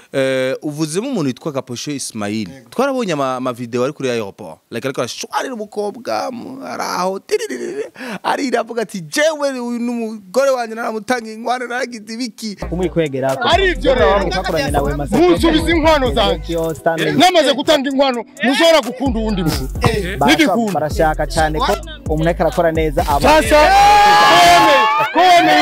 eh, uvuzemo umuntu witwa Gaposhe Ismail twarabonye ama, ama video ari kuri aeroport like ariko arashwarira umukobwa mu- ari aho tiriririri, arira avuga ati jewe uyu n'umugore wanjye naramutanga inkwano naragize ibiki kumwikwegera Ari ivyo rero. twakoranye nawe maze Musubize inkwano zanjye. namaze gutanga inkwano ntushobora gukunda uwundi muntu n'igikunda barashaka cyane ko umuntu ariko arakora neza aba sasa kone kone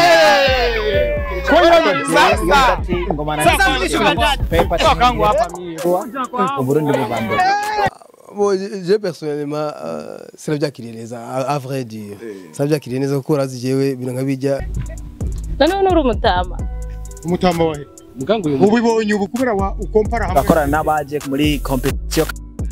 inkwano Sasa ngoma na pepa Uburundi buva mbere Bon, je personnellement euh, sinavyakiriye neza à à vrai dire sinavyakiriye neza kuko urazi jewe ibintu nkabijya noneho nuri umutama umutama wahe ubibonye ubu kubera wa ukompara hamwe bakorana n'abaje muri competition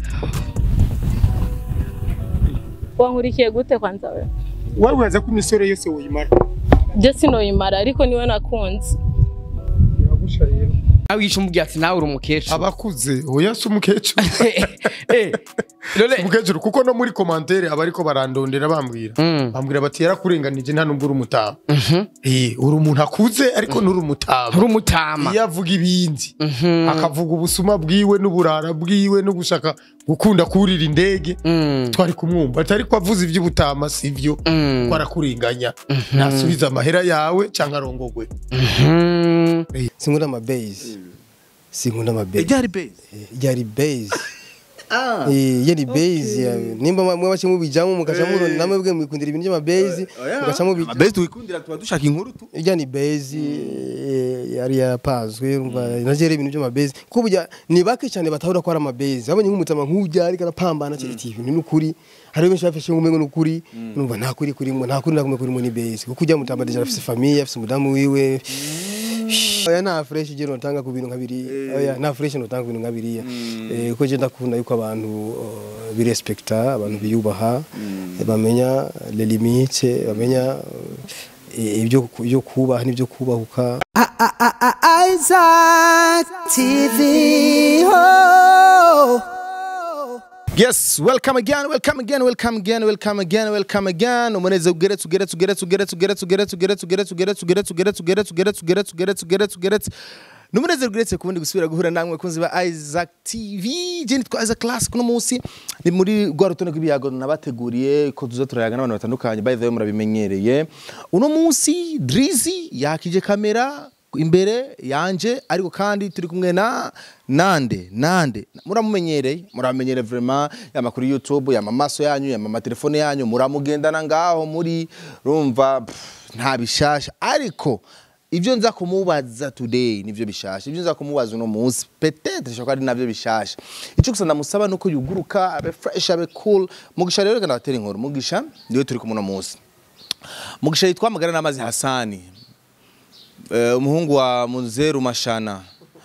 wankurikiye gute kwanza we wowe wibaza ko imisore yose woyimara byo sinoyimara ariko niwe nakunze biragusha rero nawe wishe umubwira ati nawe uri umukecuru abakuze oya si umukecuru Eh, none umukecuru kuko no muri komantere aba ariko barandondera bambwira Mm. bambwira bati yarakurenganije nta nubwo uri umutama Eh, uri umuntu akuze ariko nturi umutama uri umutama iyo avuga ibindi akavuga ubusuma bwiwe n'uburara bwiwe no gushaka gukunda kurira indege Mm. twari kumwumva ati ariko avuze iby'ubutama sivyo Mm. ko arakurenganya nasubiza amahera yawe cyangwa arongogwe Mm. sinkunda ama base sinkunda ama base ryari base ryari base Eh, yari base ya- nimba mwe bace mubijamo mukaca murona namwe bwe mwikundira ibintu by'ama base mukaca mubijamo base twikundira tuba dushaka inkuru tu irya ni base eh, yari yapazwe urumva navyo rero ibintu by'amabase kuko burya ni bake cyane batahura ko ari amabase abonye nk'umutama nk'ujya ariko arapambana ati iti ibintu n'ukuri hari benshi bafashe ngo n'ukuri urumva nta kuri kurimo nta kuri nakumwe kurimo ni base kuko ujya mutama deja afise famille afise umudamu wiwe oya nta fresh je notanga ku bintu nka biriya oya nta fresh notanga ku bintu nka biriya Eh, kuko je ndakunda yuko abantu uh, birespekta abantu biyubaha eh, bamenya les limites bamenya eh, ibyo ibyo kubaha n'ibyo kubahuka Isaac TV. Oh. Yes, welcome again, welcome again, welcome again, welcome again, welcome again. Umuneze ugeretse ugeretse ugeretse ugeretse ugeretse ugeretse ugeretse ugeretse ugeretse ugeretse ugeretse ugeretse ugeretse ugeretse ugeretse ugeretse ugeretse Numuneze ugeretse kubundi gusubira guhura namwe kunzi ba Isaac TV. Je nitwa Isaac Classic no munsi ni muri rwa rutonde rw'ibiyago nabateguriye ko tuza turayaga n'abantu batandukanye by the way murabimenyereye. Uno munsi Drizzy yakije kamera imbere yanje ariko kandi turi kumwe na nande nande muramumenyereye muramenyereye vraiment yama kuri youtube yama amaso yanyu yama amatelefone yanyu muramugendana ngaho muri rumva pff, nta bishasha ariko ibyo nza kumubaza today nivyo bishasha ibyo nza kumubaza uno munsi peut-être shaka ari navyo bishasha icyo gusa ndamusaba nuko yuguruka abe fresh abe cool mugisha rero kana batera inkuru mugisha ndiwe turi kumwe uno munsi mugisha yitwa magara n'amazi hasani Eh, umuhungu wa Munzeru Mashana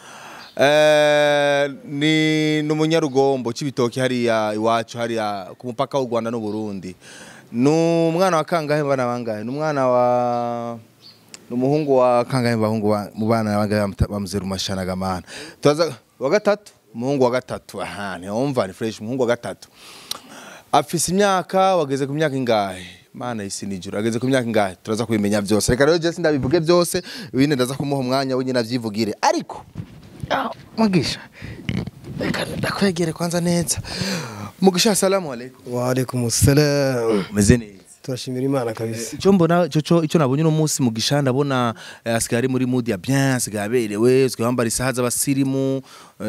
Eh, ni ni umunyarugombo cy'ibitoki hariya iwacu hariya ku mupaka w'u Rwanda n'u Burundi ni umwana wa kangahe mu bana bangahe ni umwana wa ni umuhungu wa kangahe mu bahungu ba- mu bana bangahe bamuta- ba Munzeru Mashana gamana tuza wa gatatu umuhungu wa gatatu aha ni umva ni fresh umuhungu wa gatatu afise imyaka wageze ku myaka ingahe mana isi nijuru ageze ku myaka ingahe turaza kubimenya byose reka rero Jesse ndabivuge byose ibindi ndaza kumuha umwanya wenyine avyivugire ariko ah, mugisha reka ndakwegere kwanza neza mugisha assalamu alaikum wa alaikum salam umeze neza turashimira imana kabisa icyo mbona cyo cyo icyo nabonye uno munsi mugisha ndabona eh, asigaye ari muri mood ya bien asigaye aberewe asigaye yambara isaha z'abasirimu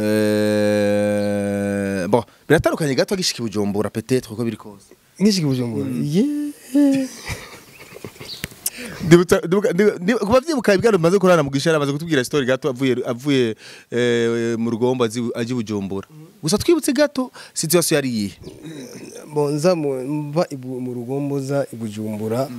eh, bon biratandukanye gato agishika i bujumbura peut-être uko biri kose nk'iki bujumbura yeah Ndibuka- ndibuka- ndibuka- ndibuka- kuva vyibuka ibiganiro bimaze kurana mugisha amaze kutubwira story gato avuye avuye eh, mu rugombo azi- aje i bujumbura gusa twibutse gato situation yari iyihe bon nza mu- mva ibu- mu rugombo za ibujumbura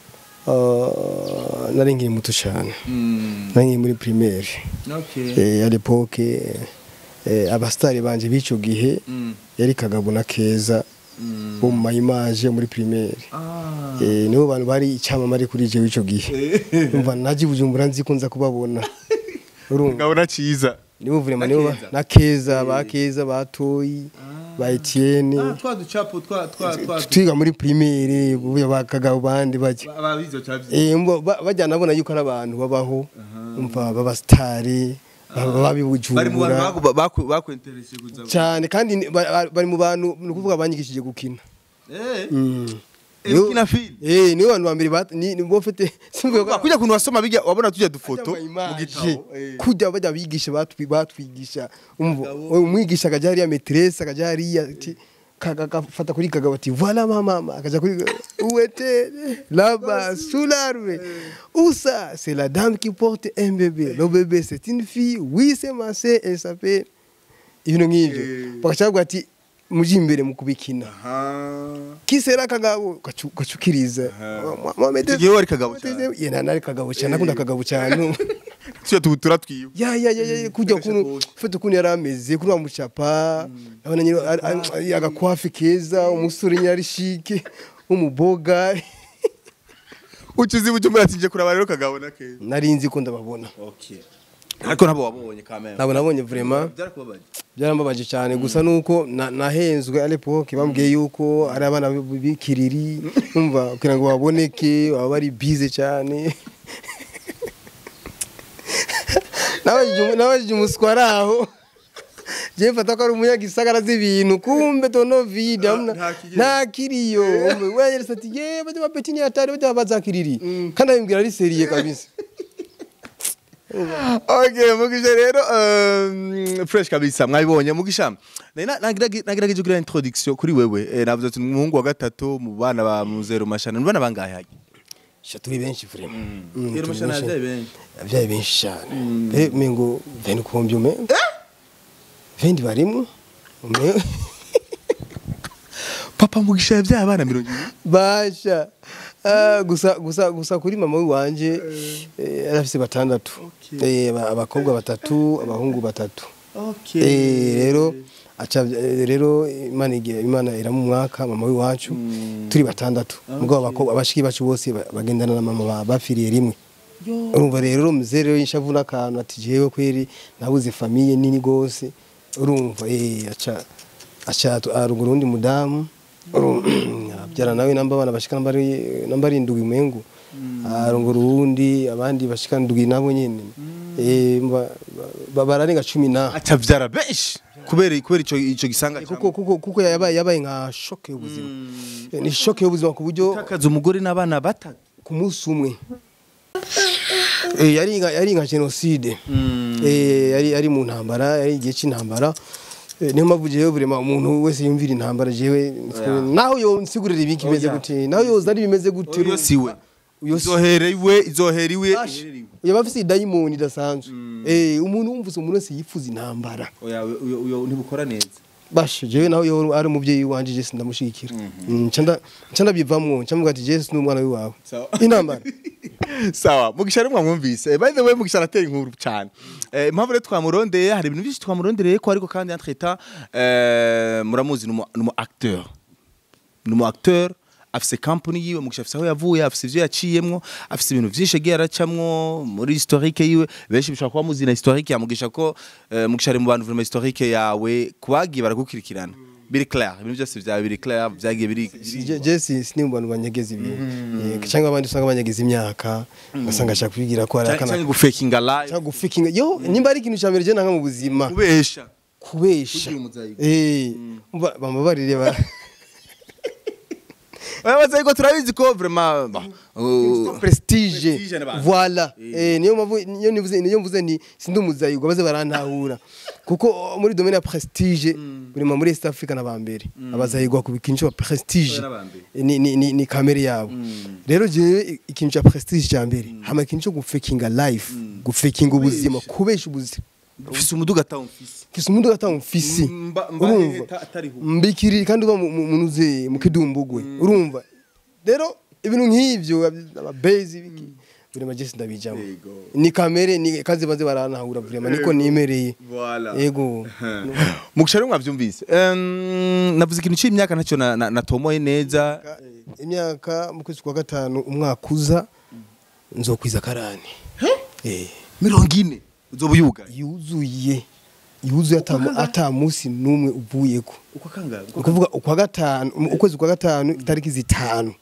uh, nari nkiri muto cyane nari nkiri muri primaire eh, à l'époque eh, abastari banje b'ico gihe yari kagabo na keza bo mu mayimaje muri primaire eh, nibo bantu bari icyamamare kuri je w'ico gihe umva naje i bujumbura nzi ko nza kubabona urumva ngabona ciza nibo vraiment nibo ba- na keza ba keza batoyi ba Etienne twa ducapo twa twa twa twiga muri primaire buya bakagabo bandi bajya ababizo cyavye eh mbo ba- bajya nabona yuko ari abantu babaho umva baba stari baba bari mu bantu babibujumbura baku- baku- bakwentereje kuza cyane kandi ni- ba- ba- bari mu bantu ni ukuvuga banyigishije gukina eh Mm. eh, ukina film Eh, niwe bantu ba mbere bat- ni ni bo mfite simvuga ko kujya kuntu wasoma bijya wabona tujya dufoto Ajya mu ama gitabo image. kujya bajya bigisha batwi batwigisha umva umwigisha akajya hariya metresse akajya hariya ati kagafata kuri kagabo ati voilà mama akaja kuri uete là-bas sous l'arbre où ça c'est la dame qui porte un bébé le bébé c'est une fille oui c'est ma sœur elle s'appelle ibintu nk'ibyo bagacavuga ati muji imbere mu kubikina kisera kagabo gacu- gacukiriza Icyo gihe wari kagabo cyane. ye nari kagabo cyane nakunda kagabo cyane tujya tubutura twiwe ya ya ya ya kujya ukuntu ufite ukuntu yari ameze kuri wa mucapa abona nyine ari- ari- ari agakwafi keza umusore nyine ari shike w'umuboga ucuzi bujumbura ati nje kuraba rero kagabo na keza nari nzi ko ndababona okay ariko nabo wabonye kamera ntabwo nabonye vraiment byarakubabaje byarambabaje cyane gusa nuko na- nahenzwe à l'époque bambwiye yuko ari abana b- b'ikiriri umva kugira ngo baboneke baba bari bize cyane nabajije umu- nabajije umuswa ari aho jewe mfata ko ari umunyagisagara z'ibintu kumbe tono vide hamna- nta kiriyo. nta kiriyo wanyeretse ati ye bajya bapeti ni hatari bajya bazakiriri kandi abimbwira ari seriye kabisa okay mugisha rero um, fresh kabisa mwabibonye mugisha nari na- nagiragi- nagerageje kugira introduction kuri wewe eh, navuze ati ni umuhungu wa gatatu mu bana ba muzero mashana ni bana bangahe hajya sha turi benshi vraiment Mm, Zero turi mashana benshi. yabyaye benshi abyaye benshi cyane mbere mengo veni kumbya ume vendi barimwo ume papa mugisha yabyaye abana mirongo ibiri basha Ah, gusa gusa gusa kuri mama wanje eh, yari afise batandatu Eh, aba- abakobwa batatu abahungu batatu Eh, rero aca eh, rero imana igira imana iramu mwaka mama w'iwacu turi batandatu mugabo abakobwa abashiki bacu bose ba- bagendana na mama ba- bapfiriye rimwe urumva rero muzee rero yishavu n'akantu ati jewe kweri nabuze famiye nini gose urumva eh aca aca arugura undi mudamu abyara nawe namba abana bashika namba ari namba ari indwi mengu arongora uwundi abandi bashika ndwi nabo nyene eh mba- ba- bararenga cumi na acavyara benshi kubera kubera ico ico gisanga kuko kuko kuko yabaye yabaye nka shoke y'ubuzima Eh, ni shoke y'ubuzima ku buryo takaza umugore n'abana batatu ku munsi umwe Eh, yari nka- yari nka jenoside Eh, yari yari mu ntambara yari igihe cy'intambara Eh, niyo mpamvu jewe burema umuntu wese yumvira intambara jewe naho yo nsigurira ibiki bimeze gute naho yoza ari bimeze gute uyo siwe Uyo si- izohera iwe izohera iwe Basha, yaba afise idayimoni idasanzwe Eh, umuntu wumvise umuntu wese yifuza intambara oya uyo uyo ntibukora neza basha jewe nawe yo ari umubyeyi wanje je sindamushigikira Mm, nca nda- nca ndabivamwo nca mvuga ati je si n'umwana wiwawe Sawa. intambara sawa mugisha rero mwamwumvise Eh, by the way mugisha aratera inkuru cyane Eh, impamvu rero twamurondeye hari ibintu byinshi twamurondereye ko ariko kandi entre temps muramuzi ni umu- ni umu acteur ni umu acteur afise company yiwe mugisha afise aho yavuye afise ivyo yaciyemwo afise ibintu vyinshi yagiye aracamwo muri historique yiwe benshi bishobora kuba muzi na historique ya mugisha ko eh, mugisha ari mu bantu vraiment historique yawe kubagiye baragukurikirana biri clair ibintu byose vyawe biri clair vyagiye biri Je- je si si ni mu bantu banyegeza ibintu Eh, cyangwa abandi usanga banyegeza imyaka ugasanga ashaka kwigira ko ari cyangwa akana gufakinga live cyangwa gufikinga yo nimba ari ikintu cya mbere je nanga mu buzima kubesha kubesha Kugira umuzayigo. eh umva bambabarire ba Abaza yuko turabizi ko vraiment bah, uh, prestige Prestige n'abantu. voilà eh niyo mpamvu niyo nivuze niyo mvuze ni sindi umuzayigo baze barantahura kuko muri domaine ya prestige buri mu muri East Africa n'abambere abazayigwa ku bikintu cya prestige n'abambere. ni ni ni, ni kamere yabo rero je ikintu cya prestige cya mbere hama ikintu cyo gufakinga life gufakinga ubuzima kubesha ubuzima ufise umuduga atawumfise kisa umuntu gatanga umfisi Mba- mba- urumva ta- atariho. mbikiri kandi uba mu- mu- munuze mu kidumbugwe urumva rero ibintu nk'ivyo ababezi biki birema jesi ndabijamo Yego. ni kamere ni kazi baze baranahura vrema niko nimereye Voilà. yego mugisha rero mwavyumvise Em, navuze ikintu c'imyaka ntacyo na- na- natomoye neza imyaka mu kwezi kwa gatanu umwaka uza nzokwiza karani eh mirongo ine uzoba uyugaye yuzuye yuzuye ata ata munsi n'umwe uvuyeko uko kangahe ni ukuvuga ukwa gatanu ukwezi kwa gatanu itariki zitanu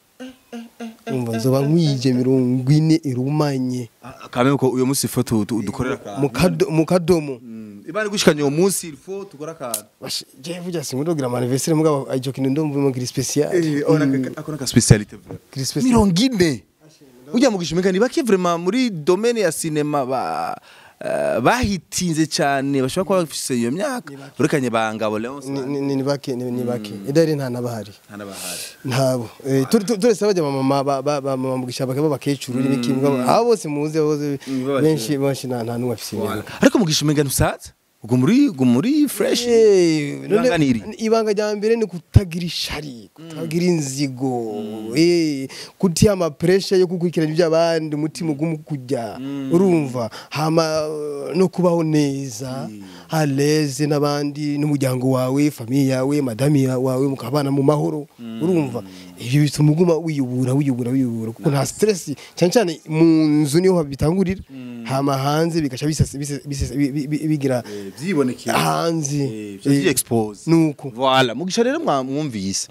umva nzoba nkwije mirongo ine irumanye kameme ko uyo munsi ifoto dukorera akantu mu kado- mu kadomo ibana gushikanya uwo munsi ilfo tukora akantu Bash- je vuga singondo kugira ama anniversaire mugabo ico kintu ndumva mo kiri special ako naka specialite kiri special mirongo ine ujya mu gishimika ni bake vraiment muri domaine ya cinema ba eh, bahitinze cyane bashobora kuba bafise iyo myaka urekanye ba ngabo Leonce Ni- ni ni bake ni ni bake idari nta nabahari ntanabahari ntabo Eh, turi- turi- turetse bajya mama ba- ba- ba- mama mugisha bakaba bakecuru n'ibiki mugabo abo bose muzi abo bose b'abakecuru. benshi benshi nta nta numwe afise imyaka ariko mu gishimika ntusaza ubwo muri ubwo muri fresh Eh, none- Ibanga ni iri? ibanga rya mbere ni kutagira ishari kutagira inzigo eh, kutiha amapresha yo gukurikirana iby'abandi umutima uguma kujya urumva hama eh, no kubaho neza aleze n'abandi n'umuryango wawe famiye yawe madami ya- wawe mukabana mu mahoro urumva ibyo bituma uguma wiyubura wiyubura wiyubura kuko nta stress cyane cyane mu nzu niho bitangurira hama hanze bigaca bisasa- bisasa- bisasa- bi- bi- bi- bigira byibonekeye hanze byi expose nuko Voilà, Mugisha rero mwa- mwumvise.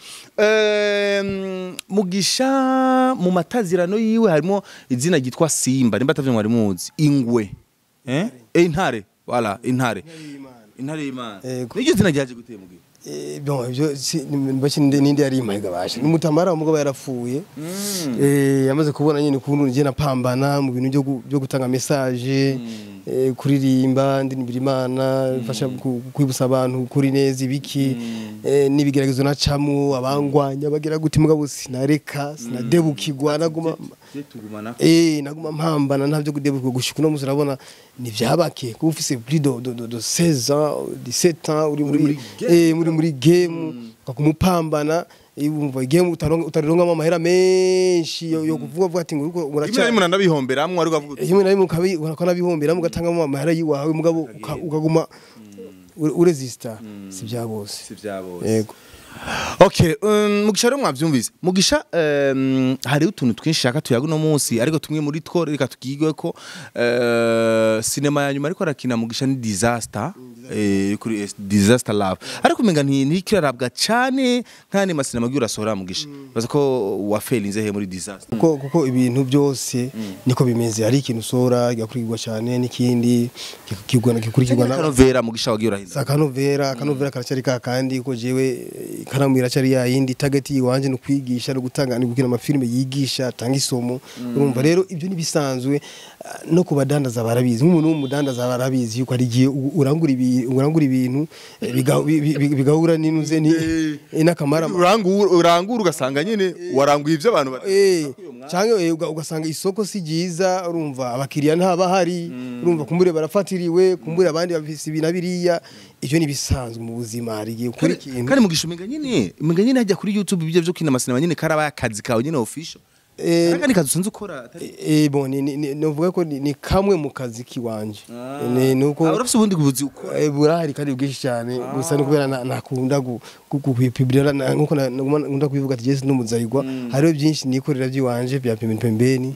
Ehm, Mugisha mu matazirano yiwe harimo izina ryitwa Simba, nimba atavyo mwari muzi. Ingwe. Eh? Eh, intare. Voilà, intare. Intare y'Imana. Yego. Niryo zina ryaje guteye mugisha. Eh, bon ibyo si- ni- baki ninde ninde yari imahiga basha n'umutamara umugabo yarapfuye eh yamaze kubona nyine ukuntu ngiye napambana mu bintu byo gu- byo gutanga message eh, kuririmba ndinibira imana fasha kwibutsa abantu kuri neza ibiki eh, n'ibigeragezo nacamo abangwanya bagira gute mugabo sinareka sinadebukirwa naguma Tugumana. Eh naguma mpambana ntabyo kudebuka gushika uno musi urabona ni vyabake kuba ufise plus de de de, de 16 ans 17 ans uri muri eh muri muri game ukakumupambana ibumva game utaronga utaronga amahera menshi yo, yo kuvuga vuga ati ngo uriko Rimwe na uraca rimwe nanabihomberamwe ari ukavuga uti, rimwe na rimwe ukabi urakona bihombera mugatangamo amahera yiwawe mugabo uka- ukaguma ure- uresista si bya bose si vyabose. yego Okay, um, Mugisha rero mwavyumvise. Mugisha um, hariho utuntu twinshi shaka tuyaga uno munsi ariko tumwe muri two reka tugigwe ko uh, sinema ya nyuma ariko arakina Mugisha ni disaster eh kuri eh, disaster love ariko umenga nti ntikirarabwa cyane nkane masinema agiye urasohora Mugisha baza ko wafelinze he muri disaster kuko kuko ibintu byose niko bimeze hari ikintu usora kigakurikirwa cyane n'ikindi kikigwana gikurikirwa na kanovera Mugisha wagiye urahinda za kanovera kanovera karacyari ka kandi ko jewe eh, ikaramu iracyari ya yindi target yiwanje no kwigisha no gutanga ni gukina amafilme yigisha atanga isomo urumva rero ibyo nibisanzwe ah, no kubadandaza barabizi nk'umuntu w'umudandaza barabizi yuko ari igihe u- urangura ibi- urangura ibintu eh, biga- bi- bi- bi- bigahura n'inuze ni eh, n'akamara urangura urangura ugasanga nyine waranguye ivyo abantu bati- Eh, cyangwa eh, uga- ugasanga isoko si ryiza urumva abakiriya ntabahari urumva kumbure barafatiriwe kumbure abandi bafise ibi na biriya ivyo ni bisanzwe mu buzima hari igihe ukora kandi ikintu kandi Mugisha umenga nyine umenga nyine hajya kuri YouTube ibyo byo kina masinema nyine karabaye akazi kawe nyine official Eh, Ariko ni kazi usanzwe ukora atari Eh, bon ni ni- ni- novuga ko ni ni kamwe mu kazi kiwanje ni nuko Ah, urafise ubundi buzi ukora eh, burahari kandi bwinshi cyane gusa no kubera na- nakunda gu- gu- gu- kubipibrira na- nkuko na- naguma nkunda kubivuga ati Jesse n'umuzayigwa hariho byinshi nikorera by'iwanje bya pembeni pembeni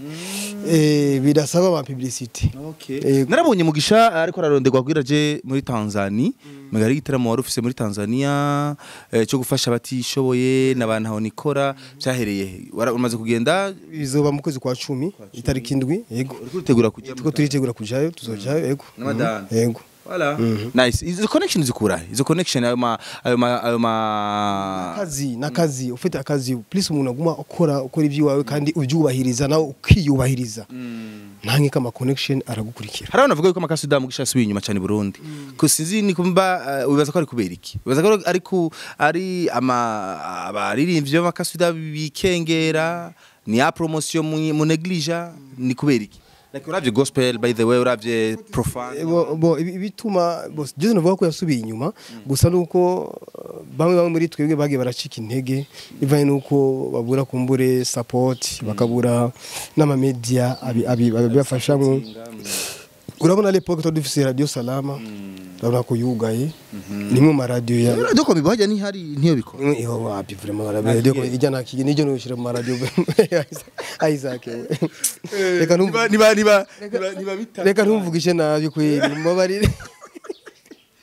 eh bidasaba ama publicity Eh, narabonye mugisha ariko araronderwa kugira je muri Tanzania megari igitaramo wari ufise muri Tanzania eh, cyo gufasha abatishoboye n'abantu aho nikora byahereye he? Wara- umaze kugenda bizoba mu kwezi kwa cumi itariki indwi yego uriko uritegura kujya tuko turitegura kujayo tuzojayo yego N'amadani. Mhm, yego Voilà. Nice. Izo connection zikura. Izo connection ayo ma ayo ma ayo ma akazi n'akazi ufite akazi please umuntu aguma ukora ukora iby'iwawe kandi ubyubahiriza nawe ukiyubahiriza nta nk'iko ama connection aragukurikira hari abantu bavuga yuko amakasida mugisha asubiye inyuma cyane i Burundi ko sinzi ni kumba uh, wibaza ko ari kubera iki wibaza ko ari ku ari ama abaririmbyi b'amakasida bikengera ni ya promotion mu, mu neglige ni kubera iki like uravye gospel by the way uravye profane bo bo, ibi- ibituma bose Jose navuga ko yasubiye inyuma gusa nuko uh, bamwe bamwe muri twebwe bagiye baracika intege bivanye nuko babura kumbure support bakabura n'amamedia abi- abi- abibafashamo urabona lepoke twari dufise radio salama urabona ko yugaye nimwe mu maradiyo ya radio ko bibajya ni hari ntiyo bikora imwe iho wapi vraiment barabe radio ko ijya nakigi nijyo no shira mu radio Isaac we. reka ntumvu niba niba niba niba bita reka ntumvugishe nabi kweli mubabarire Bera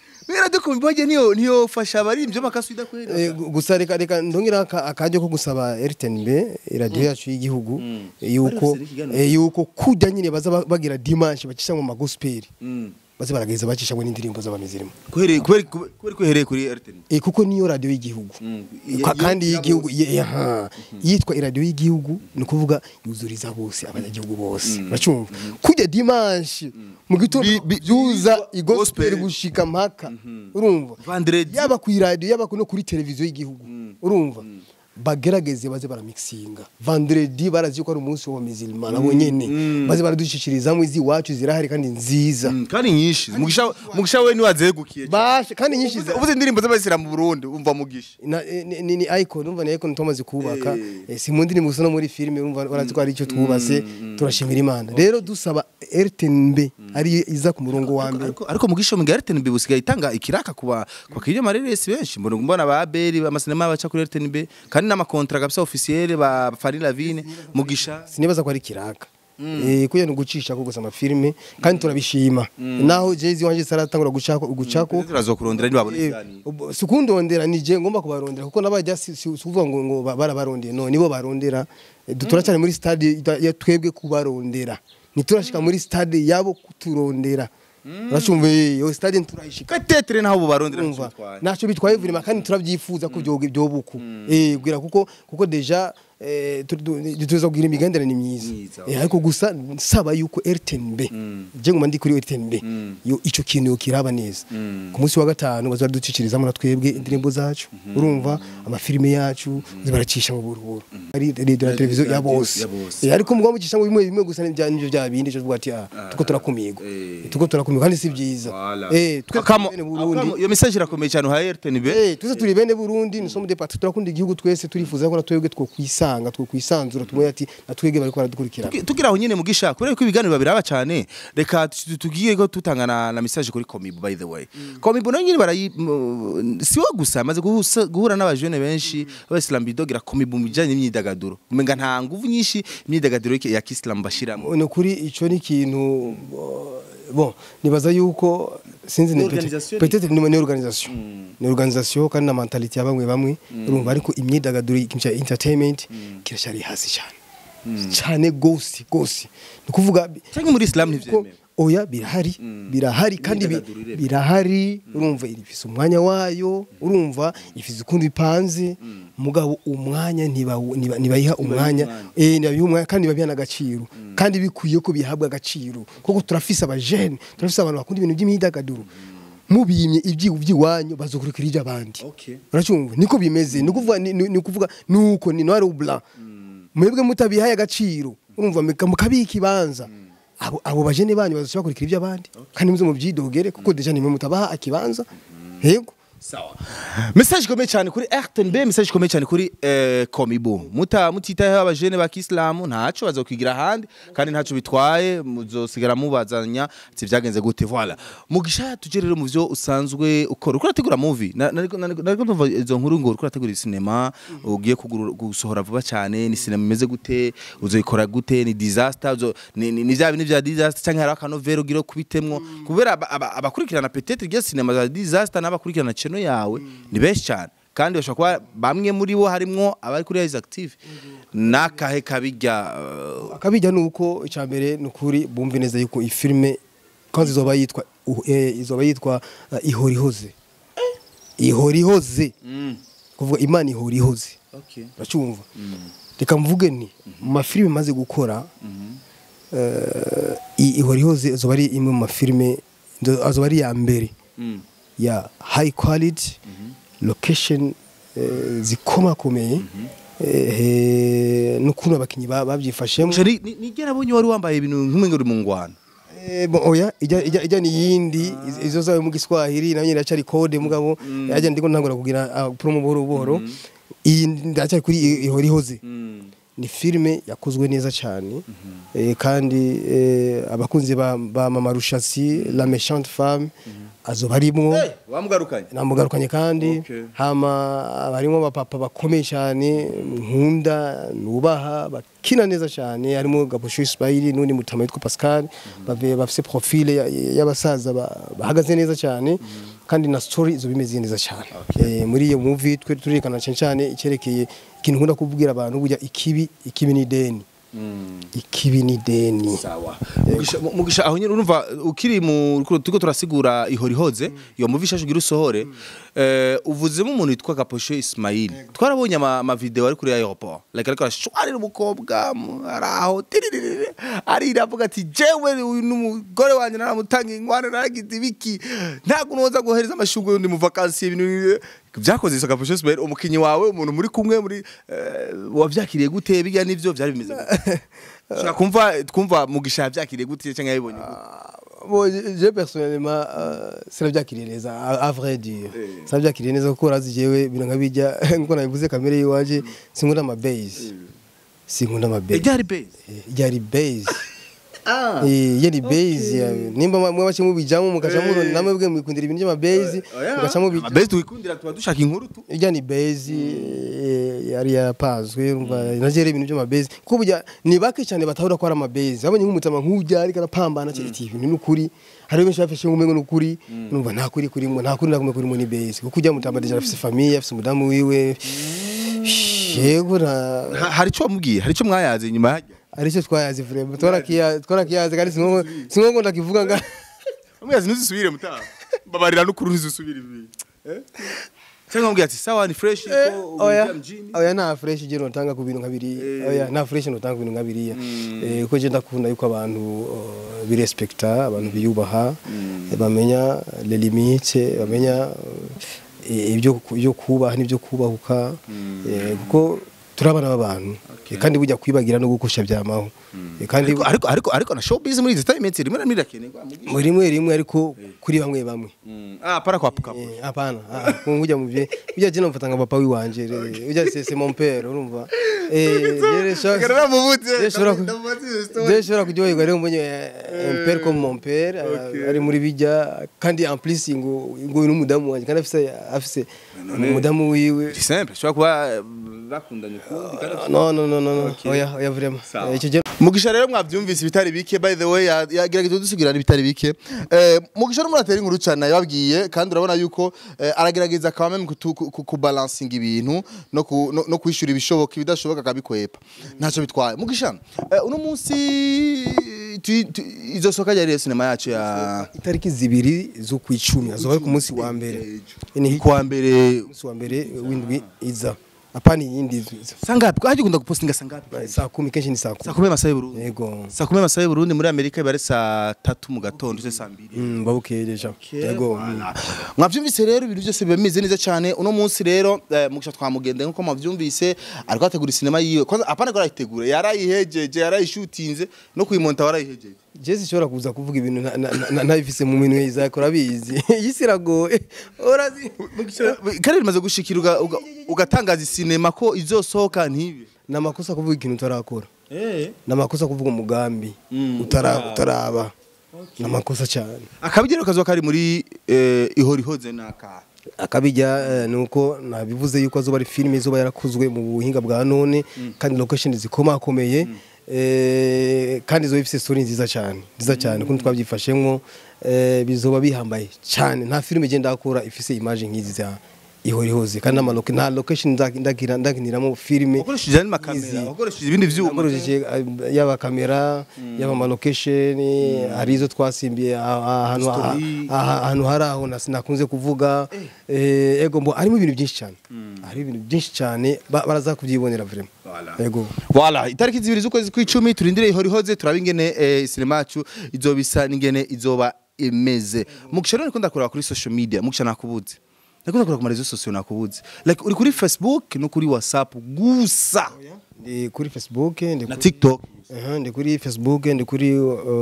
radio komibage niyo niyo fasha abaririmbyi makaswida kwera Eh, gu- gusa reka reka ndongera aka- akaryo ko gusaba RTNB radio yacu y'igihugu yuko Bari bafise n'ikiganiro. eh, yuko kujya nyine baza ba- bagira dimanche bacisha mu magospel baze barageza bacisha ngo n'indirimbo z'abamizirimo kubera kubera kubera ko ihereye kuri RTN Eh, kuko niyo radio y'igihugu Ka- kandi y'igihugu ye- ye- aha. yitwa iradiyo y'igihugu ni ukuvuga yuzuriza bose abanyagihugu bose bacumva kujya dimanche mu gitondo Bi- bi- byuza bi- igospel gospel. gushika mpaka urumva Vendredi. yaba ku iradiyo yaba no kuri televiziyo y'igihugu urumva bagerageze baze baramixinga vendredi barazi yuko ari umunsi wa mizilima nabo nyene baze baradushikirizamu izi iwacu zirahari kandi nziza kandi nyinshi mugisha mugisha we niwazegukiye bashe kandi nyinshi za- uvuze indirimbo z'abasira mu Burundi umva mugisha na, eh, ni, ni, ni icon umva ni icon tumaze kubaka eh, si mu ndirimbo gusa no muri filime urumva barazi ko ari icyo twubase turashimira imana rero dusaba RTNB ari iza ku murongo wa mbere ariko ariko mugisha mu RTNB busigaye itanga ikiraka kuba kwa kiryo mareresi benshi mbona mbona ba Abeli amasinema baca kuri RTNB kandi n'amakontra kabisa officiel ba Fari Lavine mugisha sinibaza ko ari kiraka Eh kuya ni gucisha ko gusa amafilme kandi turabishima naho Jay-Z wanje saratangura gucako gucako turazokurondera nibabona Eh, ikiganiro ubu- sikundondera nije ngomba kubarondera kuko nabajya si si- si uvuga ngo ngo ba- barabarondeye no nibo barondera Eh, du- turacyari muri stade ita- ya twebwe kubarondera ntiturashika muri stade yabo kuturondera uracumva eh, iyo stade turayishika katetere naho bubarondera umva ntacyo bitwaye vurima kandi turabyifuza ko byoga byobuku eh bwira kuko kuko deja eh, tu- tu- tuza kugira imigenderanire myiza Myiza, Eh, ariko gusa nsaba yuko RTNB je ngoma ndi kuri RTNB yo ico kintu yokiraba neza ku munsi wa gatanu bazaducicirizamo na twebwe indirimbo zacu urumva amafilime yacu zibaracisha mu buruhuru ari radio na televiziyo ya bose ya bose. Eh, ariko mugwa mucisha ngo bimwe bimwe gusa n'ibya nivyo bya bindi cyo tuvuga ati ah tuko turakumirwa eh. tuko turakumirwa kandi si byiza Voilà. eh twe Akamo- bene Burundi akamo- iyo message irakomeye cyane uhaye RTNB Eh, tuze turi bene Burundi ni somme de patrie turakunda igihugu twese turifuza ko natwebwe two kwisanga two kwisanzura tumwe ati natwebwe bariko baradukurikira Tugi- tugira aho nyine mugisha kubera ko ibiganiro babiraba cyane reka tu- tugiye ko tutangana na message kuri Komibu by the way Komibu nayo nyine barayi m- si wo gusa amaze guhusa- guhura n'abajene benshi b'Islam bidogira Komibu mu bijyanye n'imyidagaduro umenga nta nguvu nyinshi imyidagaduro yake- ya Islam bashiramo ni ukuri ico ni ikintu uh, bon nibaza yuko sinzi ni Organisation peut-être ni ni organisation ni organisation kandi na mentality ya bamwe bamwe urumva ariko imyidagaduro ikintu cya entertainment kirashari hasi cyane cyane gose gose ni kuvuga cyangwa muri Islam ko ntivyemewe oya birahari birahari kandi bi- Imyidagaduro irema. birahari urumva ifise umwanya wayo urumva ifise ukundi bipanze mugabo umwanya ntibawu- ntiba- ntibayiha umwanya umwanya. eh ntibayiha umwanya kandi babiha n'agaciro kandi bikwiye ko bihabwa agaciro kuko turafise abajene turafise abantu bakunda ibintu by'imyidagaduro mubimye ibyiwu by'iwanyu bazokurikira iby'abandi Okay. uracumva niko bimeze ni kuvuga ni ni- ni kuvuga nuko ni noir ou blanc mwebwe mutabihaye agaciro urumva muka- mukabika ikibanza abo abo bajene banyu bazoshobora kurikira iby'abandi kandi muze mubyidogere kuko deja nimwe mutabaha akibanza yego message ikomeye cyane kuri RTNB message ikomeye cyane kuri eh, Komibu muta mutitayeho abajene ba Kiislamu ntaco bazokwigira ahandi kandi ntaco bitwaye muzosigara mubazanya ati vyagenze gute voilà mugisha tuje rero mu vyo usanzwe ukora uko urategura movie Na- nariko nariko nariko ndumva izo nkuru ngo uriko urategura cinema ugiye kugura- gusohora vuba cyane ni cinema imeze gute uzoyikora gute ni disaster uzo ni ni ni vya bintu vya disaster canke hari akanovera ugira kubitemwo kubera aba- aba- abakurikirana peut-être iryo cinema za disaster n'abakurikirana channel yawe ni benshi cyane kandi bashobora kuba bamwe muri bo harimwo abari kuri Rise Active nakahe kabijya uh, akabijya nuko icambere nukuri bumve neza yuko iyi filme kandi izoba yitwa uh, eh, izoba yitwa uh, ihorihoze ihorihoze kuvuga imana ihorihoze okay uracumva reka mvuge ni mu mafilime maze gukora eh, i- ihorihoze azoba ari imwe mu mafilime ndo- azoba ari iya mbere mm. ya high quality location eh, zikomakomeye eh, n'ukuntu abakinnyi ba- babyifashemo Shari nigera abonye wari wambaye ibintu nk'umwe uri mu ngwano Eh, bon, oya ijya ijya ijya ni yindi iz- izo zawe mu Giswahili nayo nyine iracari code mugabo yajya ndiko ntangura kugira ah, promo buhoro buhoro iyi ndacari kuri i- ihorihoze ni filime yakozwe neza cyane eh, kandi eh, abakunzi ba, ba mama rushasi la méchante femme azoba arimwo wamugarukanye namugarukanye kandi Okay. hama barimo abapapa bakomeye cyane nkunda nubaha bakina neza cyane harimo Gabosho Ismail n'undi mutama witwa Pascal bave bafise profile ya- y'abasaza ba- bahagaze neza cyane kandi na story izo bimeze neza cyane Eh, muri iyo movie twe turerekana cyane cyane icyerekeye ikintu nkunda kubwira abantu burya ikibi ikibi ni deni ikibi ni deni Mugisha- mu- mugisha aho nyine urumva ukiri mu turiko turasigura ihora ihoze iyo muvi ishashe ugira usohore eh, uvuzemo umuntu witwa Gaposhe Ismail twarabonye ama ama video ari kuri aeroport like ariko arashwarira umukobwa mu- ari aho tiriririri, arira avuga ati jewe uyu n'umugore wanjye naramutanga inkwano naragize ibiki ntabwo noza guhereza amashugwe y'undi mu vacancy ibintu byakoze isa Gaposhe Ismail umukinyi wawe umuntu muri kumwe muri eh, wavyakiriye gute bijya n'ivyo byari bimeze gute Shaka kumva twumva mugisha yavyakiriye gute cyangwa yabibonye gute Bon, je je, personnellement euh, sinabyakiriye neza à à vrai dire sinabyakiriye neza kuko urazi jewe ibintu nkabijya nkuko nabivuze kamere yiwanje sinkunda ama base sinkunda ama base Iryari base ryari base Eh, yari base ya- nimba mwe bace mubijamo mukaca murona namwe bwe mwikundira ibintu by'ama base mugaca mubijamo base twikundira tuba dushaka inkuru tu irya ni base eh, yari yapazwe urumva nagera ibintu by'amabase kuko burya ni bake cyane batahura ko ari amabase abonye nk'umutama nk'ujya ariko arapambana cyo iti ibintu n'ukuri hari benshi bafashe nk'umengo n'ukuri numva nta kuri kurimo nta kuri nakumwe kurimo ni base kuko ujya mutama deja afise famille afise umudamu wiwe yego na Ha- hari icyo wamubwiye hari icyo mwayaze nyuma yajya aricyo twayazi vraiment twarakiyazi twarakiyazi kandi singo singo ndakivuga nga mwayaze ntuzisubire mutaha babarira n'ukuri ntuzisubire ibi Eh? cyangwa mubwiye ati sawa ni fresh ko oya ujya mjini oya nta fresh je notanga ku bintu nkabiri oya nta fresh notanga ku bintu nkabiriya eh ko je ndakunda yuko abantu uh, birespekta abantu biyubaha bamenya les limites bamenya uh, ibyo ibyo kubaha n'ibyo kubahuka eh, kuko turabana b'abantu Eh, kandi bujya kwibagira no gukosha byamaho Eh, kandi ariko ariko ariko ariko na showbiz muri izi time iminsi rimwe na rimwe irakenerwa mugisha. muri rimwe rimwe ariko kuri bamwe bamwe Mm. ah para kwa puka Eh, hapana ah, ah, ujya mu bye ujya je namfata nka papa wiwanje eh, ujya c'est c'est mon père urumva eh yere shaka Garara mubutse Je shobora ku- je shobora kuryoherwa rero mbonye eh, un père comme mon père eh, ari muri bijya kandi en plus ngo ngo uyu n'umudamu wanjye kandi afise afise umudamu wiwe c'est simple shobora kuba eh, bakundanye ukundi kandi Ah, no no no no no oya oya vraiment Sawa. Eh, icyo je mugisha rero mwabyumvise ibitari bike by the way ya- yagerageje dusigurana ibitari bike eh, mugisha n'umuntu atera inkuru cyane yababwiye kandi urabona yuko eh, aragerageza quand même kutu- ku- ku- kubalansinga ibintu no ku- no- no kwishyura ibishoboka ibidashoboka akabikwepa ntacyo bitwaye mugisha eh, uno munsi tu- tu- izo soka ryari sinema yacu ya itariki zibiri z'ukwicumi azoba ari ku munsi wa mbere ni kuwa mbere umunsi wa mbere w'indwi iza apana iyindi iza sangapi ko hagikunda gupostinga sangapi saa kumi kenshi ni saa saa kumi kumi amasaha y'uburundi yego saa kumi amasaha y'uburundi muri amerika biba ari saa tatu mu gatondo se saa mbiri Mm, babuke deja yego mm. mwavyumvise rero ibintu byose biba bimeze neza cyane uno munsi rero eh, mugisha twamugende nkuko mwavyumvise ariko ategura sinema yiwe kwanza apana ko arayitegura yarayihejeje yarayishutinze no kuyimonta warayihejeje Jesse ishobora kuza kuvuga ibintu nta- nta- nta- ntabifise mu minwe izakora bizi iyi si iragoye urazi kare rimaze gushikira uga- uga- ugatangaza sinema ko izosohoka ntibe ni amakosa kuvuga ikintu utarakora ni amakosa kuvuga umugambi utara- utaraba ni amakosa cyane akabigero kazoba kari muri eh, ihora ihoze n'aka akabijya eh, ni uko nabivuze yuko azoba ari filime izoba yarakozwe mu buhinga bwa none kandi location zikomakomeye eh, kandi izoba ifite story nziza cyane nziza cyane kuko twabyifashemwo eh, bizoba bihambaye cyane nta filime igenda akora ifise image nk'izi za ihora ihoze kandi n'amaloke nta location nzaki- ndakira ndakiniramo filime ukoresheje andi makamera Easy. ukoresheje ibindi vyuma akoresheje uh, yaba kamera yaba amalocation hari izo twasimbiye ah- ah- ahantu ah- Story. ah- ahantu hari aho na- nakunze kuvuga eh, ego mbo harimo ibintu byinshi cyane harimo ibintu byinshi cyane ba- baraza kubyibonera vraiment ego Voilà, itariki zibiri z'ukwezi kw'icumi turindire ihora ihoze turaba ingene eh, sinema yacu izoba isa n'ingene izoba imeze mugisha rero niko ndakureba kuri social media mugisha nakubuze ndakunda kureba ku marezo sosiyo nakubuze like uri kuri facebook no kuri whatsapp gusa ndi kuri facebook ndi na kuri- tiktok Aha, ndi kuri facebook ndi kuri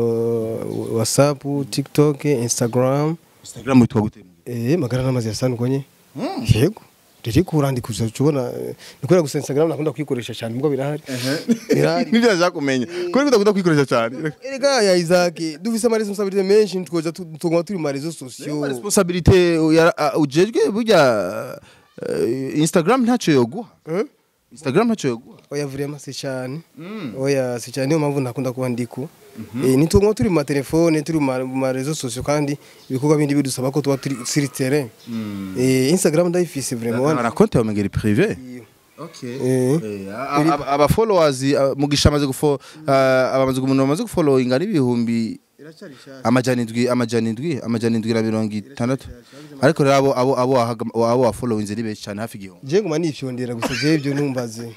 uh, whatsapp tiktok instagram instagram witwa gute eh magara n'amazi yasandukanye yego riri kurandikuza tubona nikorera gusa instagram nakunda kuyikoresha cyane mbwo birahari birahari nibyo nashaka kumenya kuri udakunda kwikoresha cyane erega ya Isaac dufise ama responsabilité menshi twoja tugoma turi mu réseaux sociaux responsabilité ya- uh, ujejwe burya uh, instagram ntacyo yoguha Hein? instagram ntacyo yoguha oya vraiment si cyane oya si cyane niyo mpamvu ntakunda kuba ndiko Eh, nitwo turi mu matelefone turi mu ma- mu marezo sosiyo kandi ibikorwa bindi bidusaba ko tuba turi sur terrain Eh, instagram ndayifise vraiment na konti yawe mengeri prive Eh. aba followers ah, mugisha amaze gufo ah, abamaze umuntu bamaze gufollowinga ari ibihumbi amajana indwi amajana indwi amajana indwi na mirongo itandatu ariko rero abo abo abo wahaga- abo wafollowinze ari benshi cyane hafi igihumbi je nguma nifyondera gusa je ibyo ntumbaze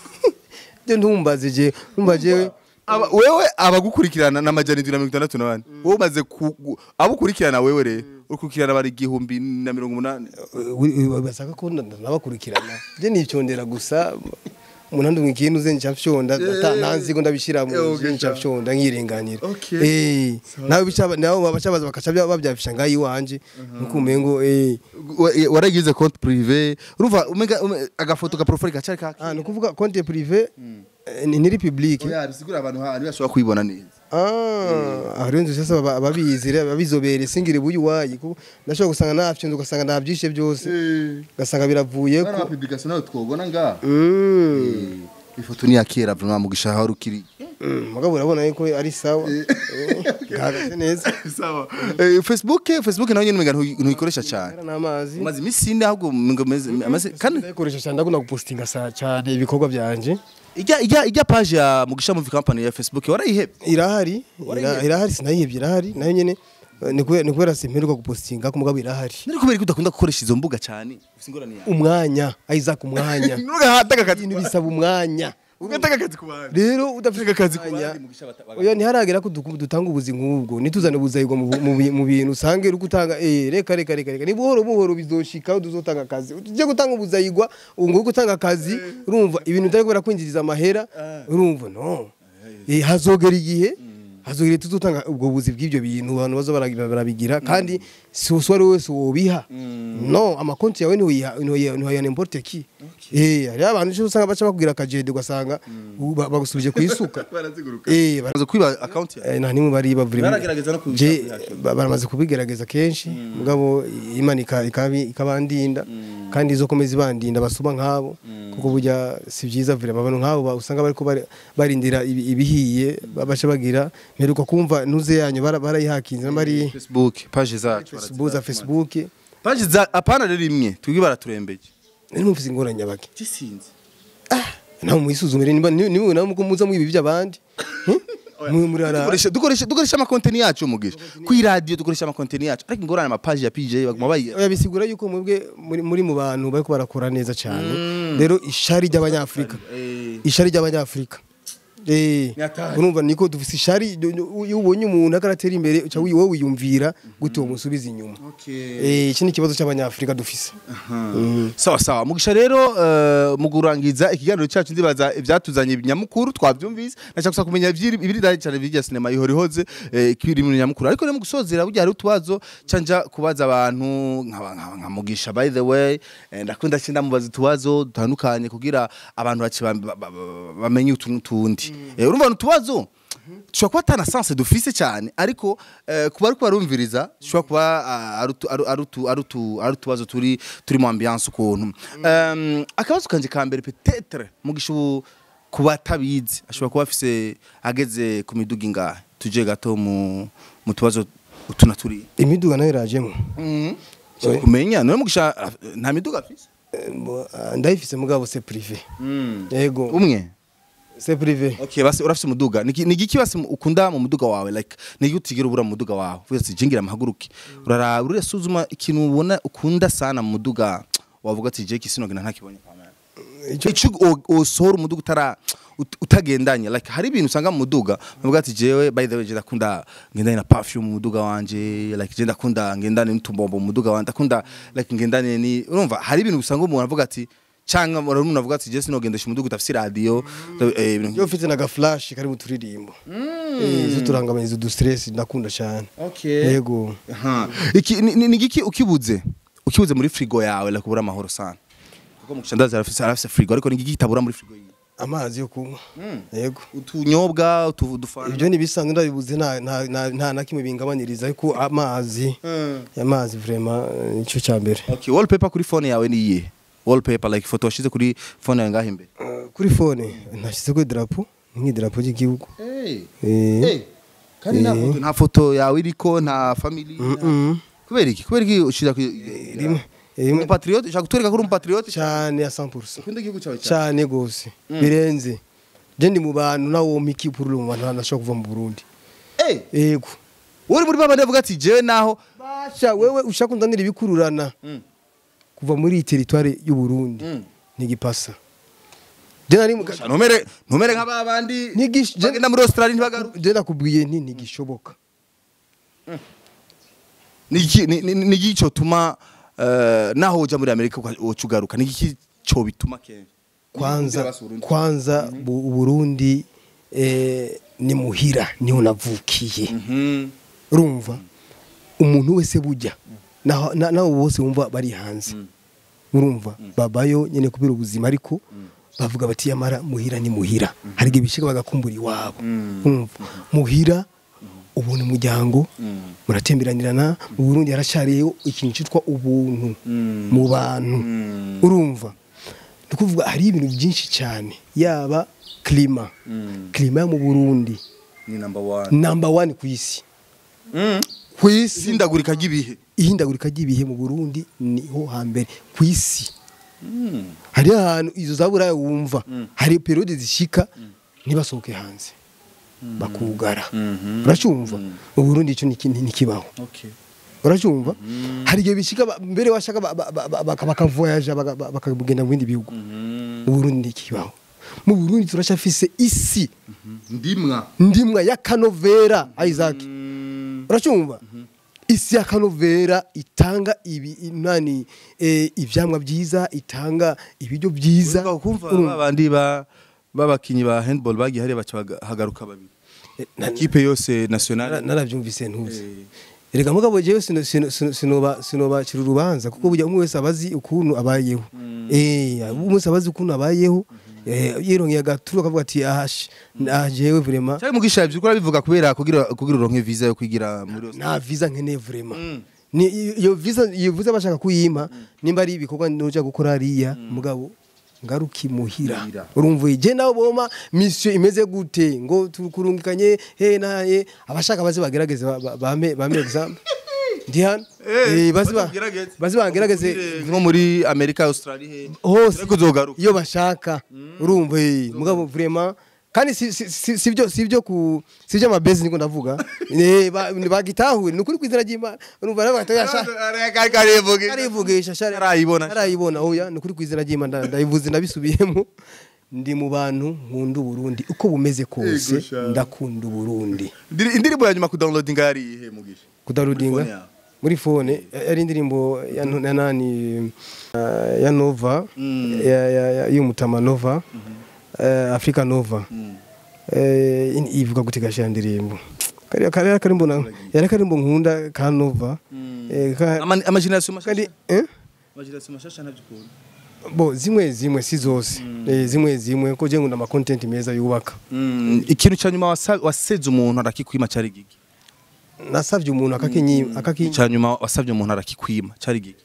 byo ntumbaze je numva jewe Aba- wewe abagukurikirana n'amajana indwi na mirongo itandatu na bane wowe umaze ku- gu- abo ukurikirana wewe rero ukurikirana bari igihumbi na mirongo umunani basaka ko nabakurikirana je nifyondera gusa umuntu andumwe ikintu ze nca fyonda ata ntanzi ko ndabishira mu je nca fyonda nkirenganira Okay. eh nawe bicaba nawe babacabaza bakaca bya- babyafisha ngayi wanje nuko umengo eh Wa- waragize konti prive urumva umenga ume- agafoto ka profile gacari kaki ah nukuvuga compte privé eh, ni ni public oya bisigura abantu ha ntibashobora kwibona neza Ah, aho rero nzi sasa baba- ababizi rero abizobere singire buyu wayi kuko ndashobora gusanga nafyonze ugasanga nabyishe byose ugasanga biravuye bana ko publication nawe twobona nga Mm. ifoto ni ya kera vraiment mugisha aho ukiri Mm, mugabo urabona yuko ari sawa Eh, gahagaze neza sawa Eh, facebook facebook nayo nyene umenga ntuyi- ntuyikoresha cyane Era n'amazi umaze iminsi ine ahubwo ngo meze amaze kandi ndayikoresha cyane ndakunda gupostinga sa cyane ibikorwa byanje ijya ijya ijya page ya mugisha movie company ya facebook warayihebye irahari ira- irahari sinayihebye irahari nayo nyene eh, ni kubera- ni kubera simperuka gupostinga ko mugabo irahari nari kubera ko udakunda gukoresha izo mbuga cyane ufite ingorane yawe umwanya Isaac umwanya ntugahataka akazi ibintu bisaba umwanya ugataka akazi ku bantu rero udafite akazi ku umwanya bandi mugisha bata- oya ntiharagera ko duku- dutanga ubuzi nk'ubwo nituzane ubuzayirwa mu bu- mu bi- mu bintu usange uri gutanga eh reka reka reka reka ni buhoro buhoro bizoshika aho tuzotanga akazi tujye gutanga ubuzayirwa ubu ngubu gutanga akazi urumva ibintu utari kubera kwinjiriza amahera urumva no Eh, hazogera igihe hazogera igihe tuzotanga ubwo buzi bw'ibyo bintu abantu baza baragira- barabigira kandi si uwo ari we wese wobiha no amakonti yawe ntiwiha ntiwiha n'importe ki eh hariho abantu ejo usanga baca bakubwira akajede ugasanga u- ba- bagusubije ku isuka eh bara- bamaze kwiba account yawe Eh, nta nimwe bari bavura Baragerageza no kubisha Je- kuyakira. ba- baramaze kubigerageza kenshi mugabo imana ika- ikabi- ikabandinda kandi izokomeza ibandinda basuma nk'abo kuko burya si byiza vure abantu nk'abo ba- usanga bariko bari- barindira ibi- ibihiye babaca bagira mperuka kumva ntuze yanyu bara- barayihakinze n'abari facebook page zacu facebook za facebook page za apana rero imwe twibwe baraturembeje ni mufise ingorane nyabaki gisinze nawe muyisuzumire niba niwe nawe muko muza mwibi by'abandi mwe muri ara dukoresha dukoresha dukoresha amakonteni yacu mugisha ku radio dukoresha amakonteni yacu ariko ingorane amapaji ya PJ baguma bayi oya bisigura yuko mwebwe muri, muri mu bantu bariko barakora neza cyane rero ishari ry'abanyafrika ishari ry'abanyafrika Eh, Nyatari. urumva niko dufise ishari iyo ubonye umuntu akaratera imbere uca wi- wowe wiyumvira gute uwo musubiza inyuma Eh, iki ni ikibazo cy'abanyafrika dufise sawa sawa mugisha rero eh, mu kurangiza ikiganiro cyacu ndibaza ibyatuzanye nyamukuru twabyumvise nashaka gusa kumenya ibyiri ibiri dali cyane bijya sinema ihora ihoze eh, ikiri mu nyamukuru ariko rero mu gusozera burya hari utubazo canja kubaza abantu nkaba- nkaba- nka mugisha by the way eh, ndakunda cyenda mubaza utubazo dutandukanye kugira abantu baci ba- ba- ba- ba- bamenye utuntu tundi Eh, urumva utubazo dushobora kuba atana sanse dufise cyane ariko eh, kuba ariko barumviriza dushobora kuba ah, ari utu- ari- ari utu- ari utu- ari utubazo turi turi mu ambiance ukuntu Em, akabazo kanje ka mbere petetre mugisha ubu ku batabizi ashobora kuba afise ageze ku miduga ingahe tuje gato mu mu tubazo utu na turi imiduga nayo irajemo Shobora kumenya none mugisha ah, nta miduga afise Eh, mbo- ah, ndayifise mugabo se privé yego umwe se privé Okay, basi urafise umuduga. Niki nigiki basi ukunda mu muduga wawe like niki utigira ubura mu muduga wawe. Vuga ati jingira amahaguruke. Urara uresuzuma ikintu ubona ukunda sana mu muduga. Wavuga ati je kisino gina ntakibonye kwa mwana. Ico- Ico osohora umuduga utara ut- utagendanye like hari ibintu usanga mu muduga uvuga ati jewe by the way je ndakunda ngendane na perfume mu muduga wanje like je ndakunda ngendane n'utumbombo mu muduga wanje ndakunda like ngendane ni urumva hari ibintu usanga umuntu avuga ati cyangwa umuntu avuga ati je sinogendesha umuduga utafise radio eh, ibintu yo mfite naga flash kari mu turirimbo eh zo turangamaniza du stress ndakunda cyane Okay. yego Aha. Iki ni- ni ni giki ukibuze? Ukibuze muri frigo yawe la kubura amahoro sana. Kuko mu kishandazi arafise arafise frigo ariko ni giki kitabura muri frigo yiwe? amazi yo kunywa yego Utunyobwa, utudufana. ibyo nibisanzwe ndabibuze nta nta nta- nta na kimwe bingabaniriza ariko amazi amazi vraiment eh, nicyo cya mbere Okay, wallpaper kuri phone yawe ni iyihe? Wallpaper like photo washize kuri phone yawe ngahe imbere. kuri fone nashyizeko idarapo ni nk'idarapo ry'igihugu Eh. Eh. Eh. kandi nta foto nta foto yawe iriko nta family Mm. kubera iki kubera iki ushira ku rimwe rimwe umupatriote ushaka kutwereka ko uri umupatriote cyane ya 100% ukunda igihugu cyawe cyane cyane gose birenze je ndi mu bantu nawo miki purulu mu bantu nashaka kuva mu Burundi eh yego uri muri babandi bavuga ati jewe naho basha wewe ushaka kundanira ibikururana Mm. kuva muri iyi teritware y'u Burundi Mm. ntigipasa je nari mu ntumere ntumere nk'aba bandi Ntigish- je- bagenda muri Australia ntibagaruka je nakubwiye nti ntigishoboka niki ni- ni- ni iki cyo tuma eh, naho uja muri Amerika uca ugaruka niki cyo bituma kenshi kwanza kwanza bu- Burundi eh, ni muhira niho navukiye Mhm. urumva umuntu wese bujya naho na- nabo bose wumva bari hanze urumva babayo nyene kubera ubuzima ariko bavuga bati yamara muhira ni muhira hari igihe bishika bagakumbura iwabo urumva muhira ubuntu umuryango muratemberanirana mu Burundi haracariyeho ikintu cyitwa ubuntu mu bantu urumva ni ukuvuga hari ibintu byinshi cyane yaba klima klima yo mu Burundi ni number 1 number one ku isi ku isi sindagurika ry'ibihe ihindagurika ry'ibihe mu Burundi niho hambere ku isi hari ahantu izo zaburaye wumva hari periode zishika ntibasohoke hanze bakugara uracyumva mu Burundi icyo niki- ntikibaho okay uracyumva hari igihe bishika ba- mbere washaka ba- ba- ba- ba- bakavoyaja baka- baka- bakagenda mu bindi bihugu mu Burundi ntikibaho mu Burundi turacyafise isi ndimwa ndimwa y'akanovera Isaac uracyumva isi y'akanovera itanga ibi nani eh, ivyamwa byiza itanga ibiryo byiza Urumva kumva Urumva. babandi ba babakinyi ba handball bagiye hariya baca hagaruka babiri Eh, na- ikipe yose Nara- nationale narabyumvise ntuzi erega mugabo jewe sino- sino- sino- sinoba sinobacira urubanza kuko burya umwe wese abazi ukuntu abayeho eh umwe wese abazi ukuntu abayeho eh yirongeye agaturu akavuga ati ahash ah jewe vraiment cyari mugisha ibyo ukora bivuga kubera kugira kugira uronke visa yo kwigira muri nta visa nkeneye vraiment ni iyo visa iyo visa bashaka kuyima nimba ari ibikorwa noja gukora hariya mugabo ngaruki muhira Muhira. urumva je nawe boma mission imeze gute ngo tukurungikanye he naye abashaka baze bagerageze ba- ba- bame bame example ndi hano eh bazi ba bazi bagerageze nko muri Amerika Australia he hose ariko uzogaruka iyo bashaka urumva eh mugabo vraiment kandi si si- si si byo si byo ku si byo amabezi niko ndavuga eh ba- bagitahure ni ukuri kwizina ry'Imana urumva rero bagatoya arivugisha shari Arayibona. arayibona oya ni ukuri kwizina ry'Imana nda- ndayivuze ndabisubiyemo ndi mu bantu nkunda Burundi uko bumeze kose Ego sha. ndakunda Burundi Indiri- indirimbo ya nyuma kudownloadinga yari ihe mugisha kudarudinga Muri phone yawe. muri fone yari indirimbo ya no- ya nani uh, ya Nova ya- ya- ya- y'umutama Nova eh, Africa Nova eh, in- ivuga gute gasha ndirimbo kariya kariya karimbo na yari karimbo nkunda ka Nova eh, ka- Ama- amageneration kandi mashasha eh amageneration mashasha ntabyukunda bo zimwe zimwe si zose eh, zimwe zimwe ko je ngunda ama content meza yubaka ikintu cya nyuma wasa- waseze umuntu arakikwima cyari giki nasavye umuntu akakinyi akakinyi cya nyuma wasabye umuntu arakikwima cyari giki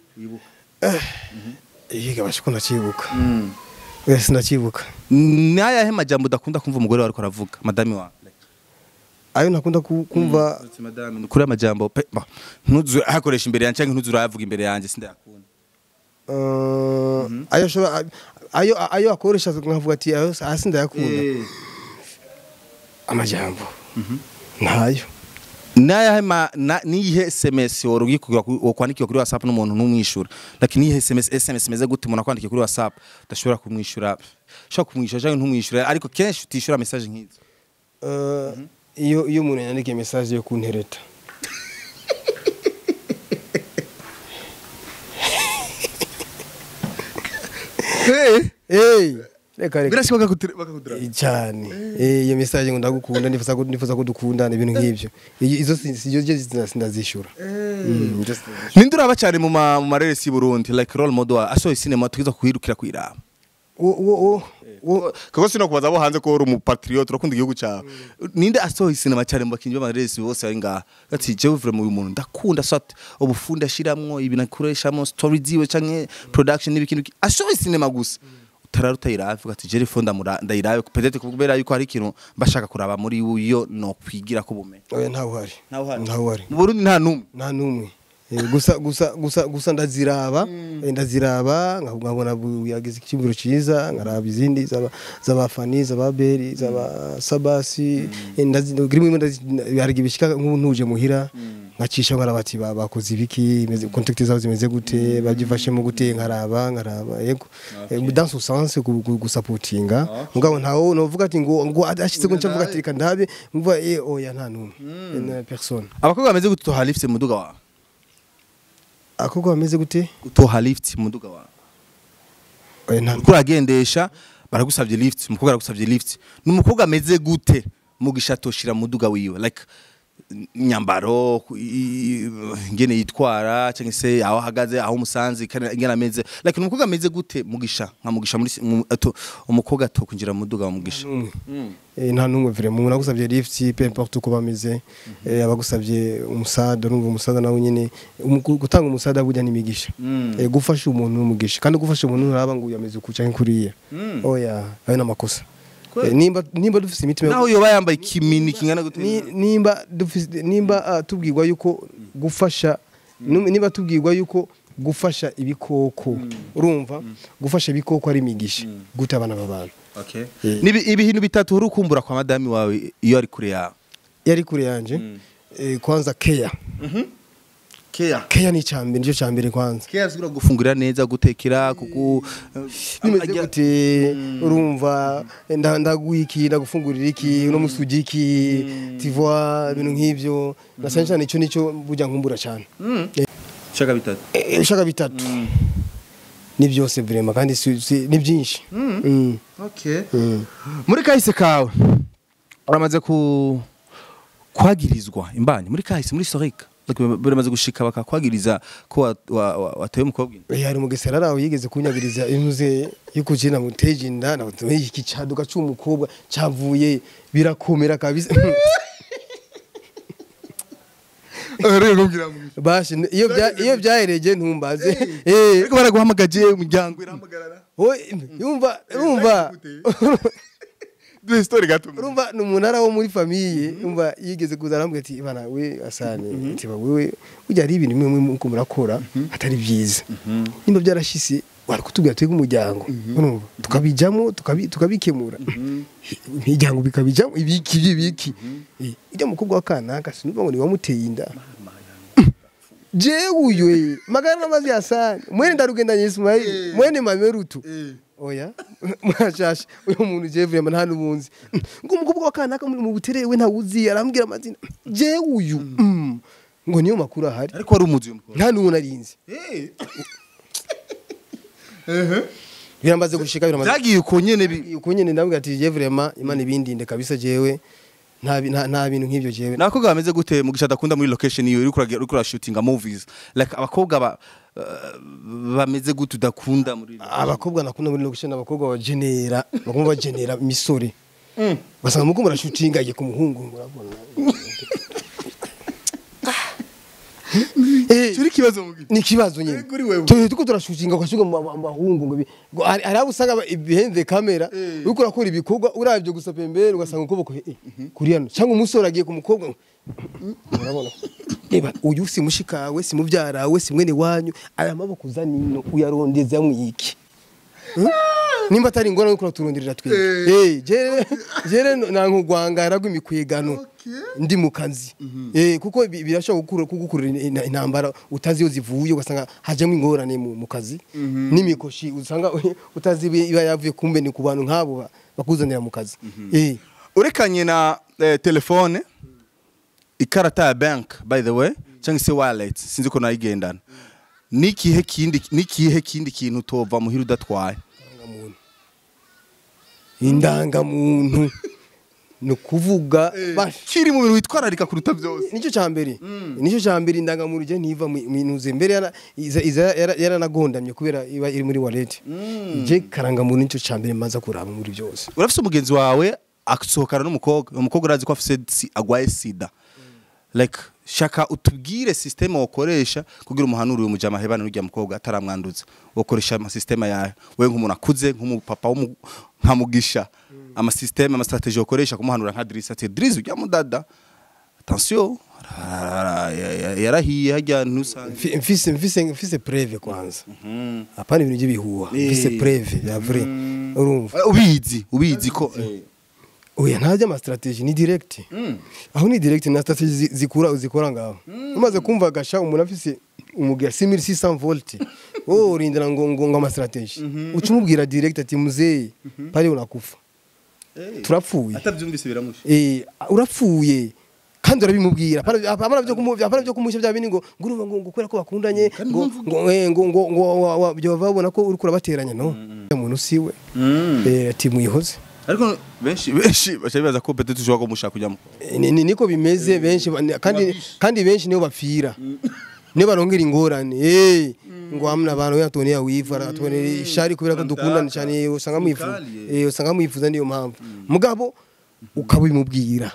yiga bashiko ndacibuka eh sinacibuka ni ayahe majambo udakunda kumva umugore wawe ariko aravuga madame wawe ayo nakunda ku- kumva Ati, madame ni kuri amajambo pe bah, ntuzu akoresha imbere yanjye cyangwa ntuzu urayavuga imbere yanjye sindayakunda Uh, ayo shobora ayo ayo akoresha nkavuga ati ayo hasi ndayakunda amajambo ntayo ni ayahe ma na- niyihe sms worugiye kwandikiwe kuri whatsapp n'umuntu ntumwishyura lakini niyihe sms sms imeze gute umuntu akwandikiye kuri whatsapp udashobora kumwishyura ushobora kumwishyura cyangwa ntumwishyure ariko kenshi utishyura message nk'izo Uh, iyo iyo umuntu yandikiye message yo kuntereta hey reka reka birashoboka bakakudura cyane Eh, iyo message ngo ndagukunda nifuza ko nifuza ko dukundana ibintu nk'ibyo Iyo- izo si- si- izo si- sindazishura Mm, izo sindazishura. ninde uraba cyane mu ma- mu mareresi y'u Burundi like role model wa asohoye cinema tukiza kuhirukira kwiraba Wo- wo- wo- wo- kuko sino kubaza abo hanze ko uri umupatriote urakunda igihugu cyawe ninde asohoye cinema cyane mu bakinnyi b'amareresi bose bari ngaha ati jewe vraiment uyu muntu ndakunda sat ubufundi ashiramwo ibintu akoreshamwo story ziwe canke production n'ibikindi biki- asohoye cinema gusa utarara utayirabe uvuga ati jeri fo ndamura ndayirabe peut-être kubera yuko hari ikintu mbashaka kuraba muri yo no kwigira ko bumenyi oya ntawe uhari Ntawe uhari? ntawe uhari mu Burundi nta numwe nta n'umwe Eh, gusa gusa gusa gusa ndaziraba eh, ndaziraba nka- nkabona bu- yagize ikimbiro cyiza nkaraba izindi zaba z'abafani z'ababeri z'aba sabasi eh, ndazi- rimwe rimwe ndazi- hari ibishika nk'ubu ntuje muhira nkacisha nkaraba ati ba- bakoze ibiki imeze contact zabo zimeze gute babyifashemo gute nkaraba nkaraba yego Eh, dans ce sens gu- gu- gusapotinga mugabo ntawo novuga ati ngo ngo ashize ko ncavuga ati reka ndabe mvuga eh oya nta n'umwe Eh, na personne abakobwa bameze gute utoha lift mu muduga wawe akobwa bameze gute utoha lift mu muduga wawe oya nta uriko uragendesha baragusabye lift umukobwa aragusabye lift ni umukobwa ameze gute mugisha atoshira mu muduga wiwe like nyambaro ku- i- ingene yitwara cyangwa se aho ahagaze aho umusanze kandi ingene ameze like ni umukobwa ameze gute mugisha nka mugisha muri si- mu- ato- umukobwa atokwinjira mu muduga wa mugisha Eh, nta n'umwe vraiment umuntu agusabye lift peu importe uko bameze eh, abagusabye umusada urumva umusada nawe nyine umu- gutanga umusada burya n'imigisha Eh, gufasha umuntu n'umugisha kandi gufasha umuntu nturaba ngo uyu ameze kuca nk'uriya oya ayo n'amakosa Eh, nimba nimba dufise imitima yo- naho yoba yambaye ikimini kingana gute ni- nimba dufise nimba ah, tubwirwa yuko gufasha num- nimba tubwirwa yuko gufasha ibikoko urumva gufasha ibikoko ari imigisha gute abana b'abantu okay Eh. ni ibi- ibintu bitatu uri ukumbura kwa madami wawe iyo ari kure yawe yari kure yanje eh, kwanza keya care keya ni icambere nicyo cambere kwanza care zigura gufungurira neza gutekera kuku bimeze gute urumva nda- ndaguha iki ndagufungurira iki uno musi ujya iki tivoi ibintu nk'ivyo na cyane cyane icyo nicyo burya nkumbura cyane shaka bitatu Eh, ushaka bitatu ni byose vrema kandi si- si- ni byinshi Mm. okay Mm. muri kahise kawe uramaze ku kwagirizwa imbanyi muri kahise muri historique Like, biramaze gushika bakakwagiriza ko wa- wa- wa- watoye umukobwa inda Eh, hari umugesera araho yigeze kunyagiriza intuze yuko je namuteje inda nawe iki caduka c'umukobwa cavuye birakomera kabisa bashi iyo bya iyo byahereje ntumbaze eh ariko baraguhamagaje umuryango irahamagarara Oy, yumva urumva duhe story gato urumva ni umunara wo muri famiye umva yigeze kuza arambwira ati bana we asane ati ba wewe burya hari ibintu bimwe muko murakora atari byiza nimba byarashise wari kutubwira twebwe umuryango urumva tukabijamo tukabi- tukabikemura imiryango bikabijamo ibiki ibiki Eh, ujya mukobwa wa kanaka sinumva ngo ni wamuteye inda jewe uyu magana n'amazi yasane mwene ndarugendanye Ismail mwene mamerutu oya mwashasha uyu muntu jewe vraiment nta n'ubunzi ngo umukobwa wa kanaka muri mu butere we ntawuzi arambwira amazina jewe uyu mm. ngo niyo makuru ahari ariko wari umuzi uyu mukobwa nta n'uwo narinzi biramaze gushika biramaze byagiye uko nyene bi- uko nyene ndabwira ati jewe vraiment imana ibindinde kabisa jewe nta bi- nta nta bintu nk'ibyo jewe ni abakobwa bameze gute mugisha adakunda muri location iyo uriko uragira- uriko urashootinga movies like abakobwa ba- uh, bameze gute udakunda muri abakobwa nakunda muri location abakobwa bagenera bakunda bagenera imisore basanga muko murashutinga igiye ku muhungu ngo urabona Eh, Cyo ikibazo mugisha ni ikibazo nyine Kuri wewe. Tu- tuko turashutinga ugashuka mu mu bahungu ngo bi- ngo hari hari abo usanga ba- behind the camera uriko urakora ibikorwa uravye gusa pembere ugasanga ukuboko eh, kuri hano cyangwa umusore agiye ku mukobwa ngo, urabona reba uyu si mushikawe si muvyarawe si mwene wanyu aya maboko uzanino uyarondeza mwiki Hmm? nimba atari ingorane yo kuraturonderera twebwe eh jere jere nankugwangara rw'imikwegano ndi mu kazi eh kuko bi- birashobora gukura kugukurira ina- intambara utazi iyo zivuye ugasanga hajemo ingorane mu, mu kazi n'imikoshi usanga utazi iba iba yavuye kumbe ni ku bantu nk'abo ba- bakuzanira mu kazi eh urekanye na eh, telefone ikarata ya bank by the way cyangwa se wallet sinzi ko nayigendana nikihe kindi nikihe kindi kintu utova muhira udatwaye indangamuntu ni ukuvuga bash kiri mu bintu witwararika kuruta byose nicyo cya mbere nicyo cya mbere indangamuntu ijya ntiva mu minuze mbere yara- iza- iza- yara- yaranagondamye kubera iba iri muri wallet je karangamuntu nicyo cya mbere maza kuraba muri byose urafise umugenzi wawe asohokana n'umukobwa umukobwa urazi ko afise si- agwaye sida like shaka utubwire systeme wakoresha kugira umuhanuri uyu mujama hebana n'urya mukobwa ataramwanduza wakoresha ama systeme yawe we nk'umuntu akuze nk'umupapa w'umu- nka mugisha ama systeme ama strategie wakoresha kumuhanura nka Drisa ati Drisa ujya mudada attention ara- ya- ya- yarahiye hajya ntusange Mfi- mfise mfise mfise preve kwanza hapana ibintu by'ibihuha mfise preve ya vrai urumva ubizi ubizi ko oya ntajya ama strategy ni direct aho ni direct na strategy zi- zikura uzikora ngaho umaze kumva gasha umuntu afise umugira 6600 volt oh urindira ngo ngo ngo ama strategy uca umubwira direct ati muzee pale unakufa turapfuye atabyumvise biramusha eh urapfuye kandi urabimubwira apana apana byo kumuvya apana byo kumusha bya bindi ngo ngurumva ngo ngo kubera ko bakundanye ngo ngo eh, ngo ngo ngo wa- wa- byo babona ko uri kurabateranya no umuntu siwe eh ati muyihoze ariko benshi benshi bacha bibaza ko peut-être ushobora kumushaka kujyamo Eh, ni- ni- niko bimeze benshi ba- kandi kandi benshi nibo bapfira nibo barongera ingorane eh ngo hamwe abantu yatone ya wivara atone ishari kubera ko dukundana cyane usanga mwifuza eh usanga mwifuza niyo mpamvu mugabo ukabimubwira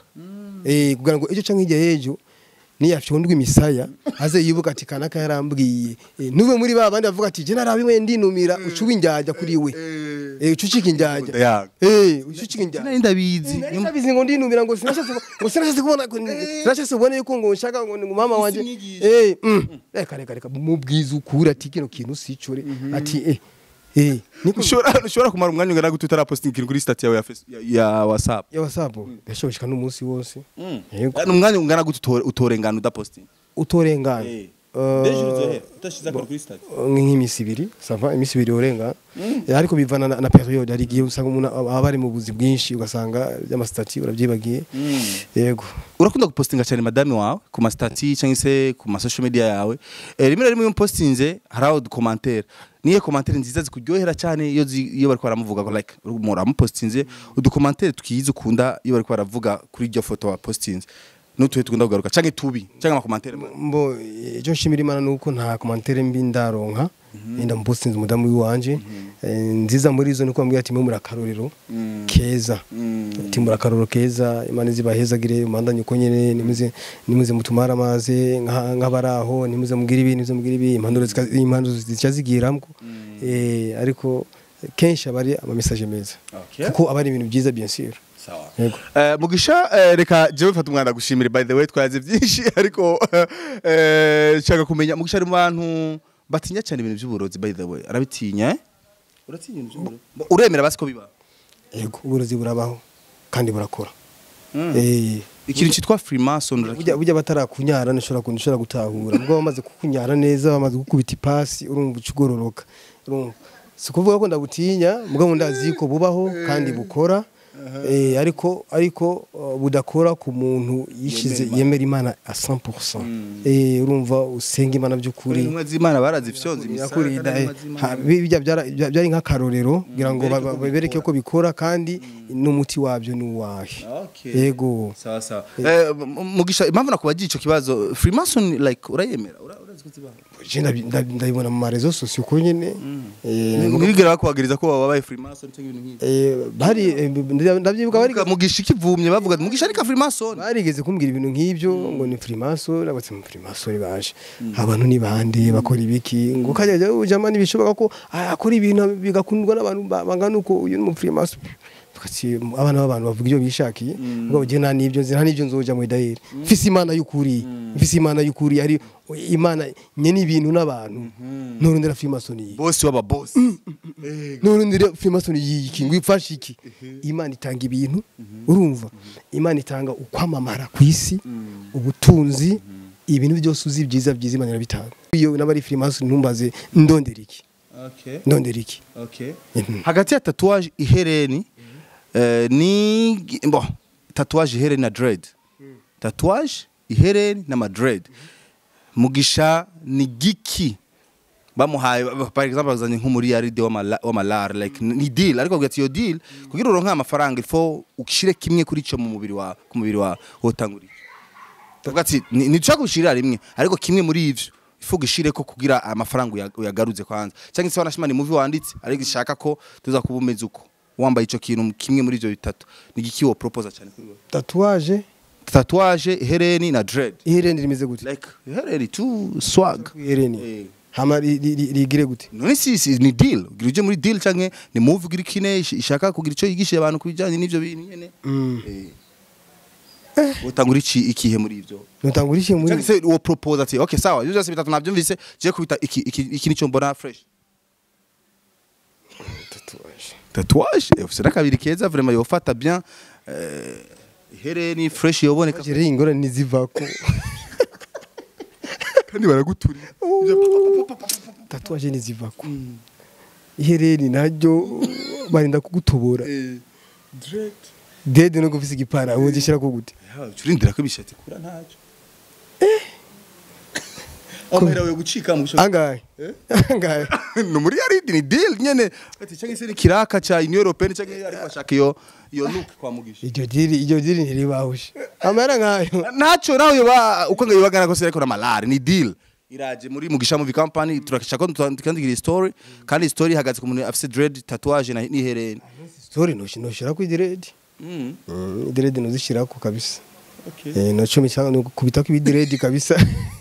eh kugira ngo ejo canke hirya y'ejo niyafyondwa imisaya aze yibuka ati kanaka yarambwiye Eh, nube muri ba bandi bavuga ati je narabiwe ndinumira ucuba injyajya kuri we eh ucucika injyajya Yaga. eh ucucika injyajya nari ndabizi Nari ndabizi ngo ndinumira ngo sinashatse ngo sinashatse kubona sinashatse kubona yuko ngo nshaka ngo ngo mama wanje eh mm. reka reka reka mubwiza ukuri ati kino kintu sicure ati eh eh niko ushobora ushobora kumara umwanya ungana gute utarapostinga ikintu kuri stat yawe ya face- ya- ya whatsapp ya whatsapp yashoboshika n'umunsi wose yego ni umwanya ungana gute utore- utorengana udapostinga utorengana Eh. Eh, Deje uzohera utashize kuri stat nk'iminsi ibiri sava iminsi ibiri urenga ariko bivana na, na periode hari igihe usanga umuntu aba ari mu buzi bwinshi ugasanga by'amasitati urabyibagiye yego urakunda gupostinga cyane madame wawe ku mastati cyangwa se ku ma social media yawe eh, rimwe na rimwe iyo mpostinze hari aho dukomantere niyo komantere nziza zikuryohera cyane iyo zi- iyo bariko baramuvuga ngo like muramupostinze udukomantere twiza ukunda iyo bariko baravuga kuri iryo foto wapostinze n'utuhe tugunda kugaruka cyangwa tubi cyangwa amakomantere mabi. mbo icyo nshimira imana nuko nta komantere mbi ndaronka yenda mupostinze umudamu w'iwanje Eh, nziza muri zo nuko bambwira ati mwe muri akarorero keza ati muri akarorero keza imana zibahezagire umandanye uko nyene nimuze nimuze mutumara amazi nka- nk'abaraho nimuze mugire ibi nimuze mugire ibi impanuro zika- impanuro zica zigiramwo eh ariko kenshi aba ari ama message meza Okay. kuko aba ari ibintu byiza bien sûr yego Eh, mugisha eh, reka jewe mfata umwana gushimira by the way twaze byinshi ariko eh, nshaka kumenya mugisha ari mu bantu batinya cyane ibintu by'uburozi by the way arabitinya eh? uratinya ibintu by'uburozi uremera basi ko biba yego uburozi burabaho kandi burakora eh ikintu cyitwa freemason burya urakizi? burya batarakunyara ntushobora ku- ntushobora gutahura ubwo bamaze kukunyara neza bamaze gukubita ipasi urumva uca ugororoka urumva si ukuvuga ko ndabutinya mugabo ndazi ko bubaho kandi bukora eh, ariko ariko uh, budakora ku muntu yishize yemera imana a 100% eh urumva usenga imana by'ukuri intumwa z'imana barazifyonze Nyakuri, imisaka da- n'intumwa ha- z'Imana. bi- bijya byara- bya- byari nk'akarorero kugira ngo ba- ba- babereke ko bikora kandi n'umuti wabyo ni uwahe Okay. yego sawa sawa Eh, M- mugisha impamvu nakubagiye ico kibazo freemason like urayemera Ura- urazi ko zibaho Je ndabi- ndabi- ndabibona mu marezo sosiyo ko nyine eh, ntibigera bakuhagiriza ko wabaye freemason cyangwa ibintu nk'ibyo eh, bari eh, ndabyibuka bari Bavuga mugisha ikivumye bavuga ati, mugisha ariko freemason barigeze kumbwira ibintu nk'ibyo ngo ni freemason abatse mu freemason baje abantu ni bande bakora ibiki ngo kajya jya ujama ntibishoboka ko ah, akora ibintu bigakundwa n'abantu ba- bangana uko uyu ni mu freemason Tukati, abana b'abantu bavuga ibyo bishakiye ngo njye nta n'ibyo nzi nta n'ibyo nzoja mu idaheri mfise imana y'ukuri mfise imana y'ukuri ari imana nye n'ibintu n'abantu nturundira freemason iyi bosi w'aba bosi nurundire freemason yiki ngo ifashe iki imana itanga ibintu urumva imana itanga ukwamamara ku isi ubutunzi ibintu byose uzi byiza byiza imana irabitanga iyo n'abari freemason ntumbaze ndondera iki okay ndondera iki okay Mhm. hagati ya tatuwaje ihereni eh, ni bo tatuwaje ihereni na dread tatuwaje ihereni n'amadread mugisha ni giki bamuhaye par exemple bazanye nk'umuriyaride w'amalare like ni deal ariko bavuga ati iyo deal kugira uronke amafaranga ifo ushire kimwe kuri cyo mu mubiri wawe ku mubiri wawe wotangura iki bavuga ati ni ntushaka gushirira rimwe ariko kimwe muri ivyo ifu gishire ko kugira amafaranga uya- uyagaruze kwanza cyangwa se wanashimana movie wanditse ariko ishaka ko tuza kuba umeze uko wambaye ico kintu kimwe muri ivyo bitatu ni giki wo propose cyane kuri wowe tatuwaje tatouage hereni na dread ihereni rimeze gute like hereni tu swag ihereni Eh. hama ri- ri- ri- rigire gute none si si ni deal ugira uje muri deal canke ni move ugira ikine ish- ishaka kugira ico yigishije abantu kubijanye n'ivyo bintu nyene Mm. eh utangura iki ikihe muri ivyo nutangura iki muri cyangwa se uwo propose ati okay sawa ibyo byose bitatu nabyumvise je kubita iki iki iki nico mbona fresh tatouage eh, ufise n'akabiri keza vraiment yofata bien eh, ihereni fresh yoboneka rero ingorane nizivako kandi baraguturira tatuwaje nizivako ihereni naryo barinda kugutobora dede no gufise igipara ubu gishira ko gute urindira ko ibishati kura ntacyo amahera yo gucika mu angahe angahe no muri yaridi ni deal nyene ati cyangwa se ni kiraka cha Union Européenne cyangwa ariko ashaka iyo iyo look kwa mugisha iryo diri iryo diri ntiribahushe amara nkayo ntacyo nawe yoba uko ngo yibagana ko ariko na malari ni deal iraje muri mugisha movie company turashaka ko tukandigira story kandi story ihagaze ku muntu afise dread tatouage na nihereni story no shinoshira ku diredi mm. mm diredi no zishirako kabisa okay. eh no cumi cyangwa no kubita ku diredi kabisa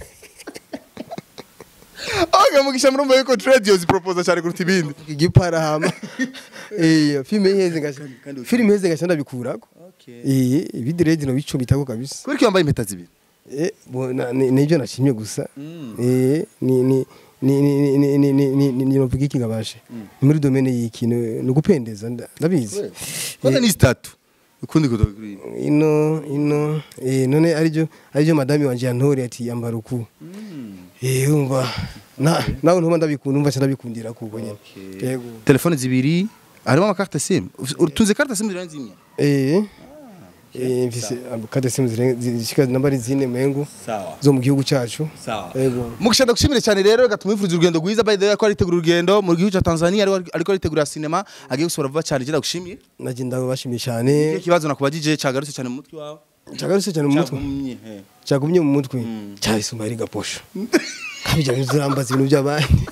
aga mugisha murumva yuko dread yozi propose cyane kuruta ibindi igipara hama eh filme iheze ngasha kandi- filme iheze ngasha ndabikurako okay. eh ibi diredi no bicumita kabisa kubera ko yambaye impeta zibiri Eh, bo- na- ni- nibyo nashimye gusa Eh, ni ni ni ni ni ni ni ni ni ni novuga iki ngabashe Ni muri domaine y'iki ni ni ugupendeza nda- ndabizi kwanza ni zitatu ukundi kutoka kuri ibi. ino ino eh none aribyo aribyo madame wanje yantore ati yambara uku eh umva na nawe ntuma ndabikunda umva ndabikundira kuko nyene yego telefone zibiri harimo amakarte sim utunze carte sim zirenze imwe eh eh mfise kade simu zishika nambari zine mengo sawa zo mu gihugu cyacu sawa yego mugisha ndagushimire cyane rero reka tumwifurize urugendo rwiza by the way ko aritegura urugendo mu gihugu cya Tanzania ariko ariko aritegura sinema agiye gusohora vuba cyane je ndagushimiye naje ndabashimiye Ikihe cyane kibazo nakubajije cyagarutse cyane mu mutwe wawe cyagarutse cyane mu mutwe Cyagumye, he. cyagumye mu mutwe cyahise ari gaposho kabijya bintu zirambaza ibintu by'abandi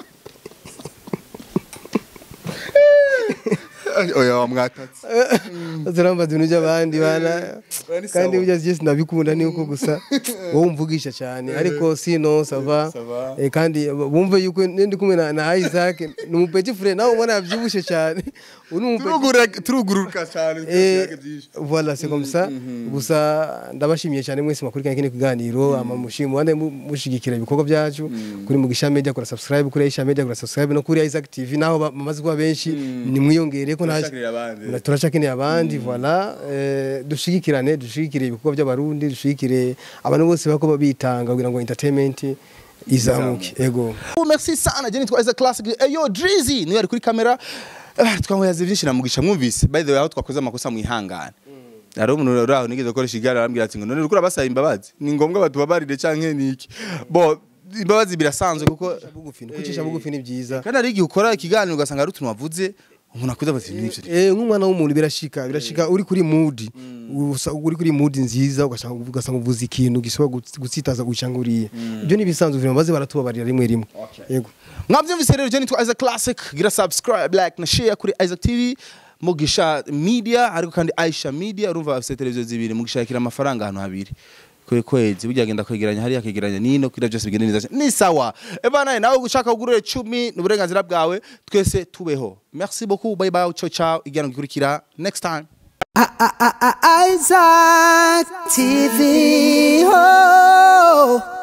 oya wamwatatse zirambaza ibintu by'abandi bana Bari kandi sawa. burya byose ndabikunda ni uko gusa wowe umvugisha cyane ariko sino sava Sava. Eh, kandi bumve yuko ndi kumwe na, na Isaac ni umupeti frere nawe ubona yabyibushe cyane uri umupeti Turugura- turuguruka cyane Eh, voilà c'est comme ça gusa ndabashimiye cyane mwese makurikirana kino kiganiro ama mushimo wande mu- mushigikira ibikorwa byacu kuri mugisha media kora subscribe kuri Aisha media kora subscribe no kuri Isaac TV naho ba- bamaze kuba benshi ni mwiyongere ko nta Turashakirira abandi. Na- turacakeneye abandi voilà eh, dushigikirane dushigikire ibikorwa by'abarundi dushigikire abantu bose bako bitanga kugira ngo entertainment izamuke ego Oh, merci sana je nitwa Isaac Classic eyo Drizzy niwe ari kuri kamera Ah, twamuyaze byinshi namugisha mwumvise by the way aho twakoze amakosa mwihangane hari umuntu uri aho nigeze gukoresha igare arambwira ati ngo none uriko urabasaba imbabazi ni ngombwa batubabarire canke niki bo imbabazi birasanzwe kuko bugufi kucisha bugufi ni byiza kandi hari igihe ukora ikiganiro ugasanga hari utuntu wavuze umuntu akuze ati nivyo Eh nk'umwana w'umuntu birashika birashika uri kuri mood usa- uri kuri mood nziza ugasanga ugasanga uvuze ikintu gishobora guts- gutsitaza gucanga uriye ibyo ni bisanzwe vraiment baze baratubabarira rimwe rimwe yego mwabyumvise rero je nitwa Isaac Classic gira subscribe like na share kuri Isaac TV mugisha media ariko kandi Aisha media urumva bafite televiziyo zibiri mugishakira amafaranga ahantu habiri kwe kwezi burya agenda kwegeranya hariya akegeranya nino kugira byose bigende neza cyane. ni sawa evana nawe ushaka kugurira 10 ni uburenganzira bwawe twese tubeho merci beaucoup bye bye ciao ciao igihano gikurikira next time Isaac TV. Oh.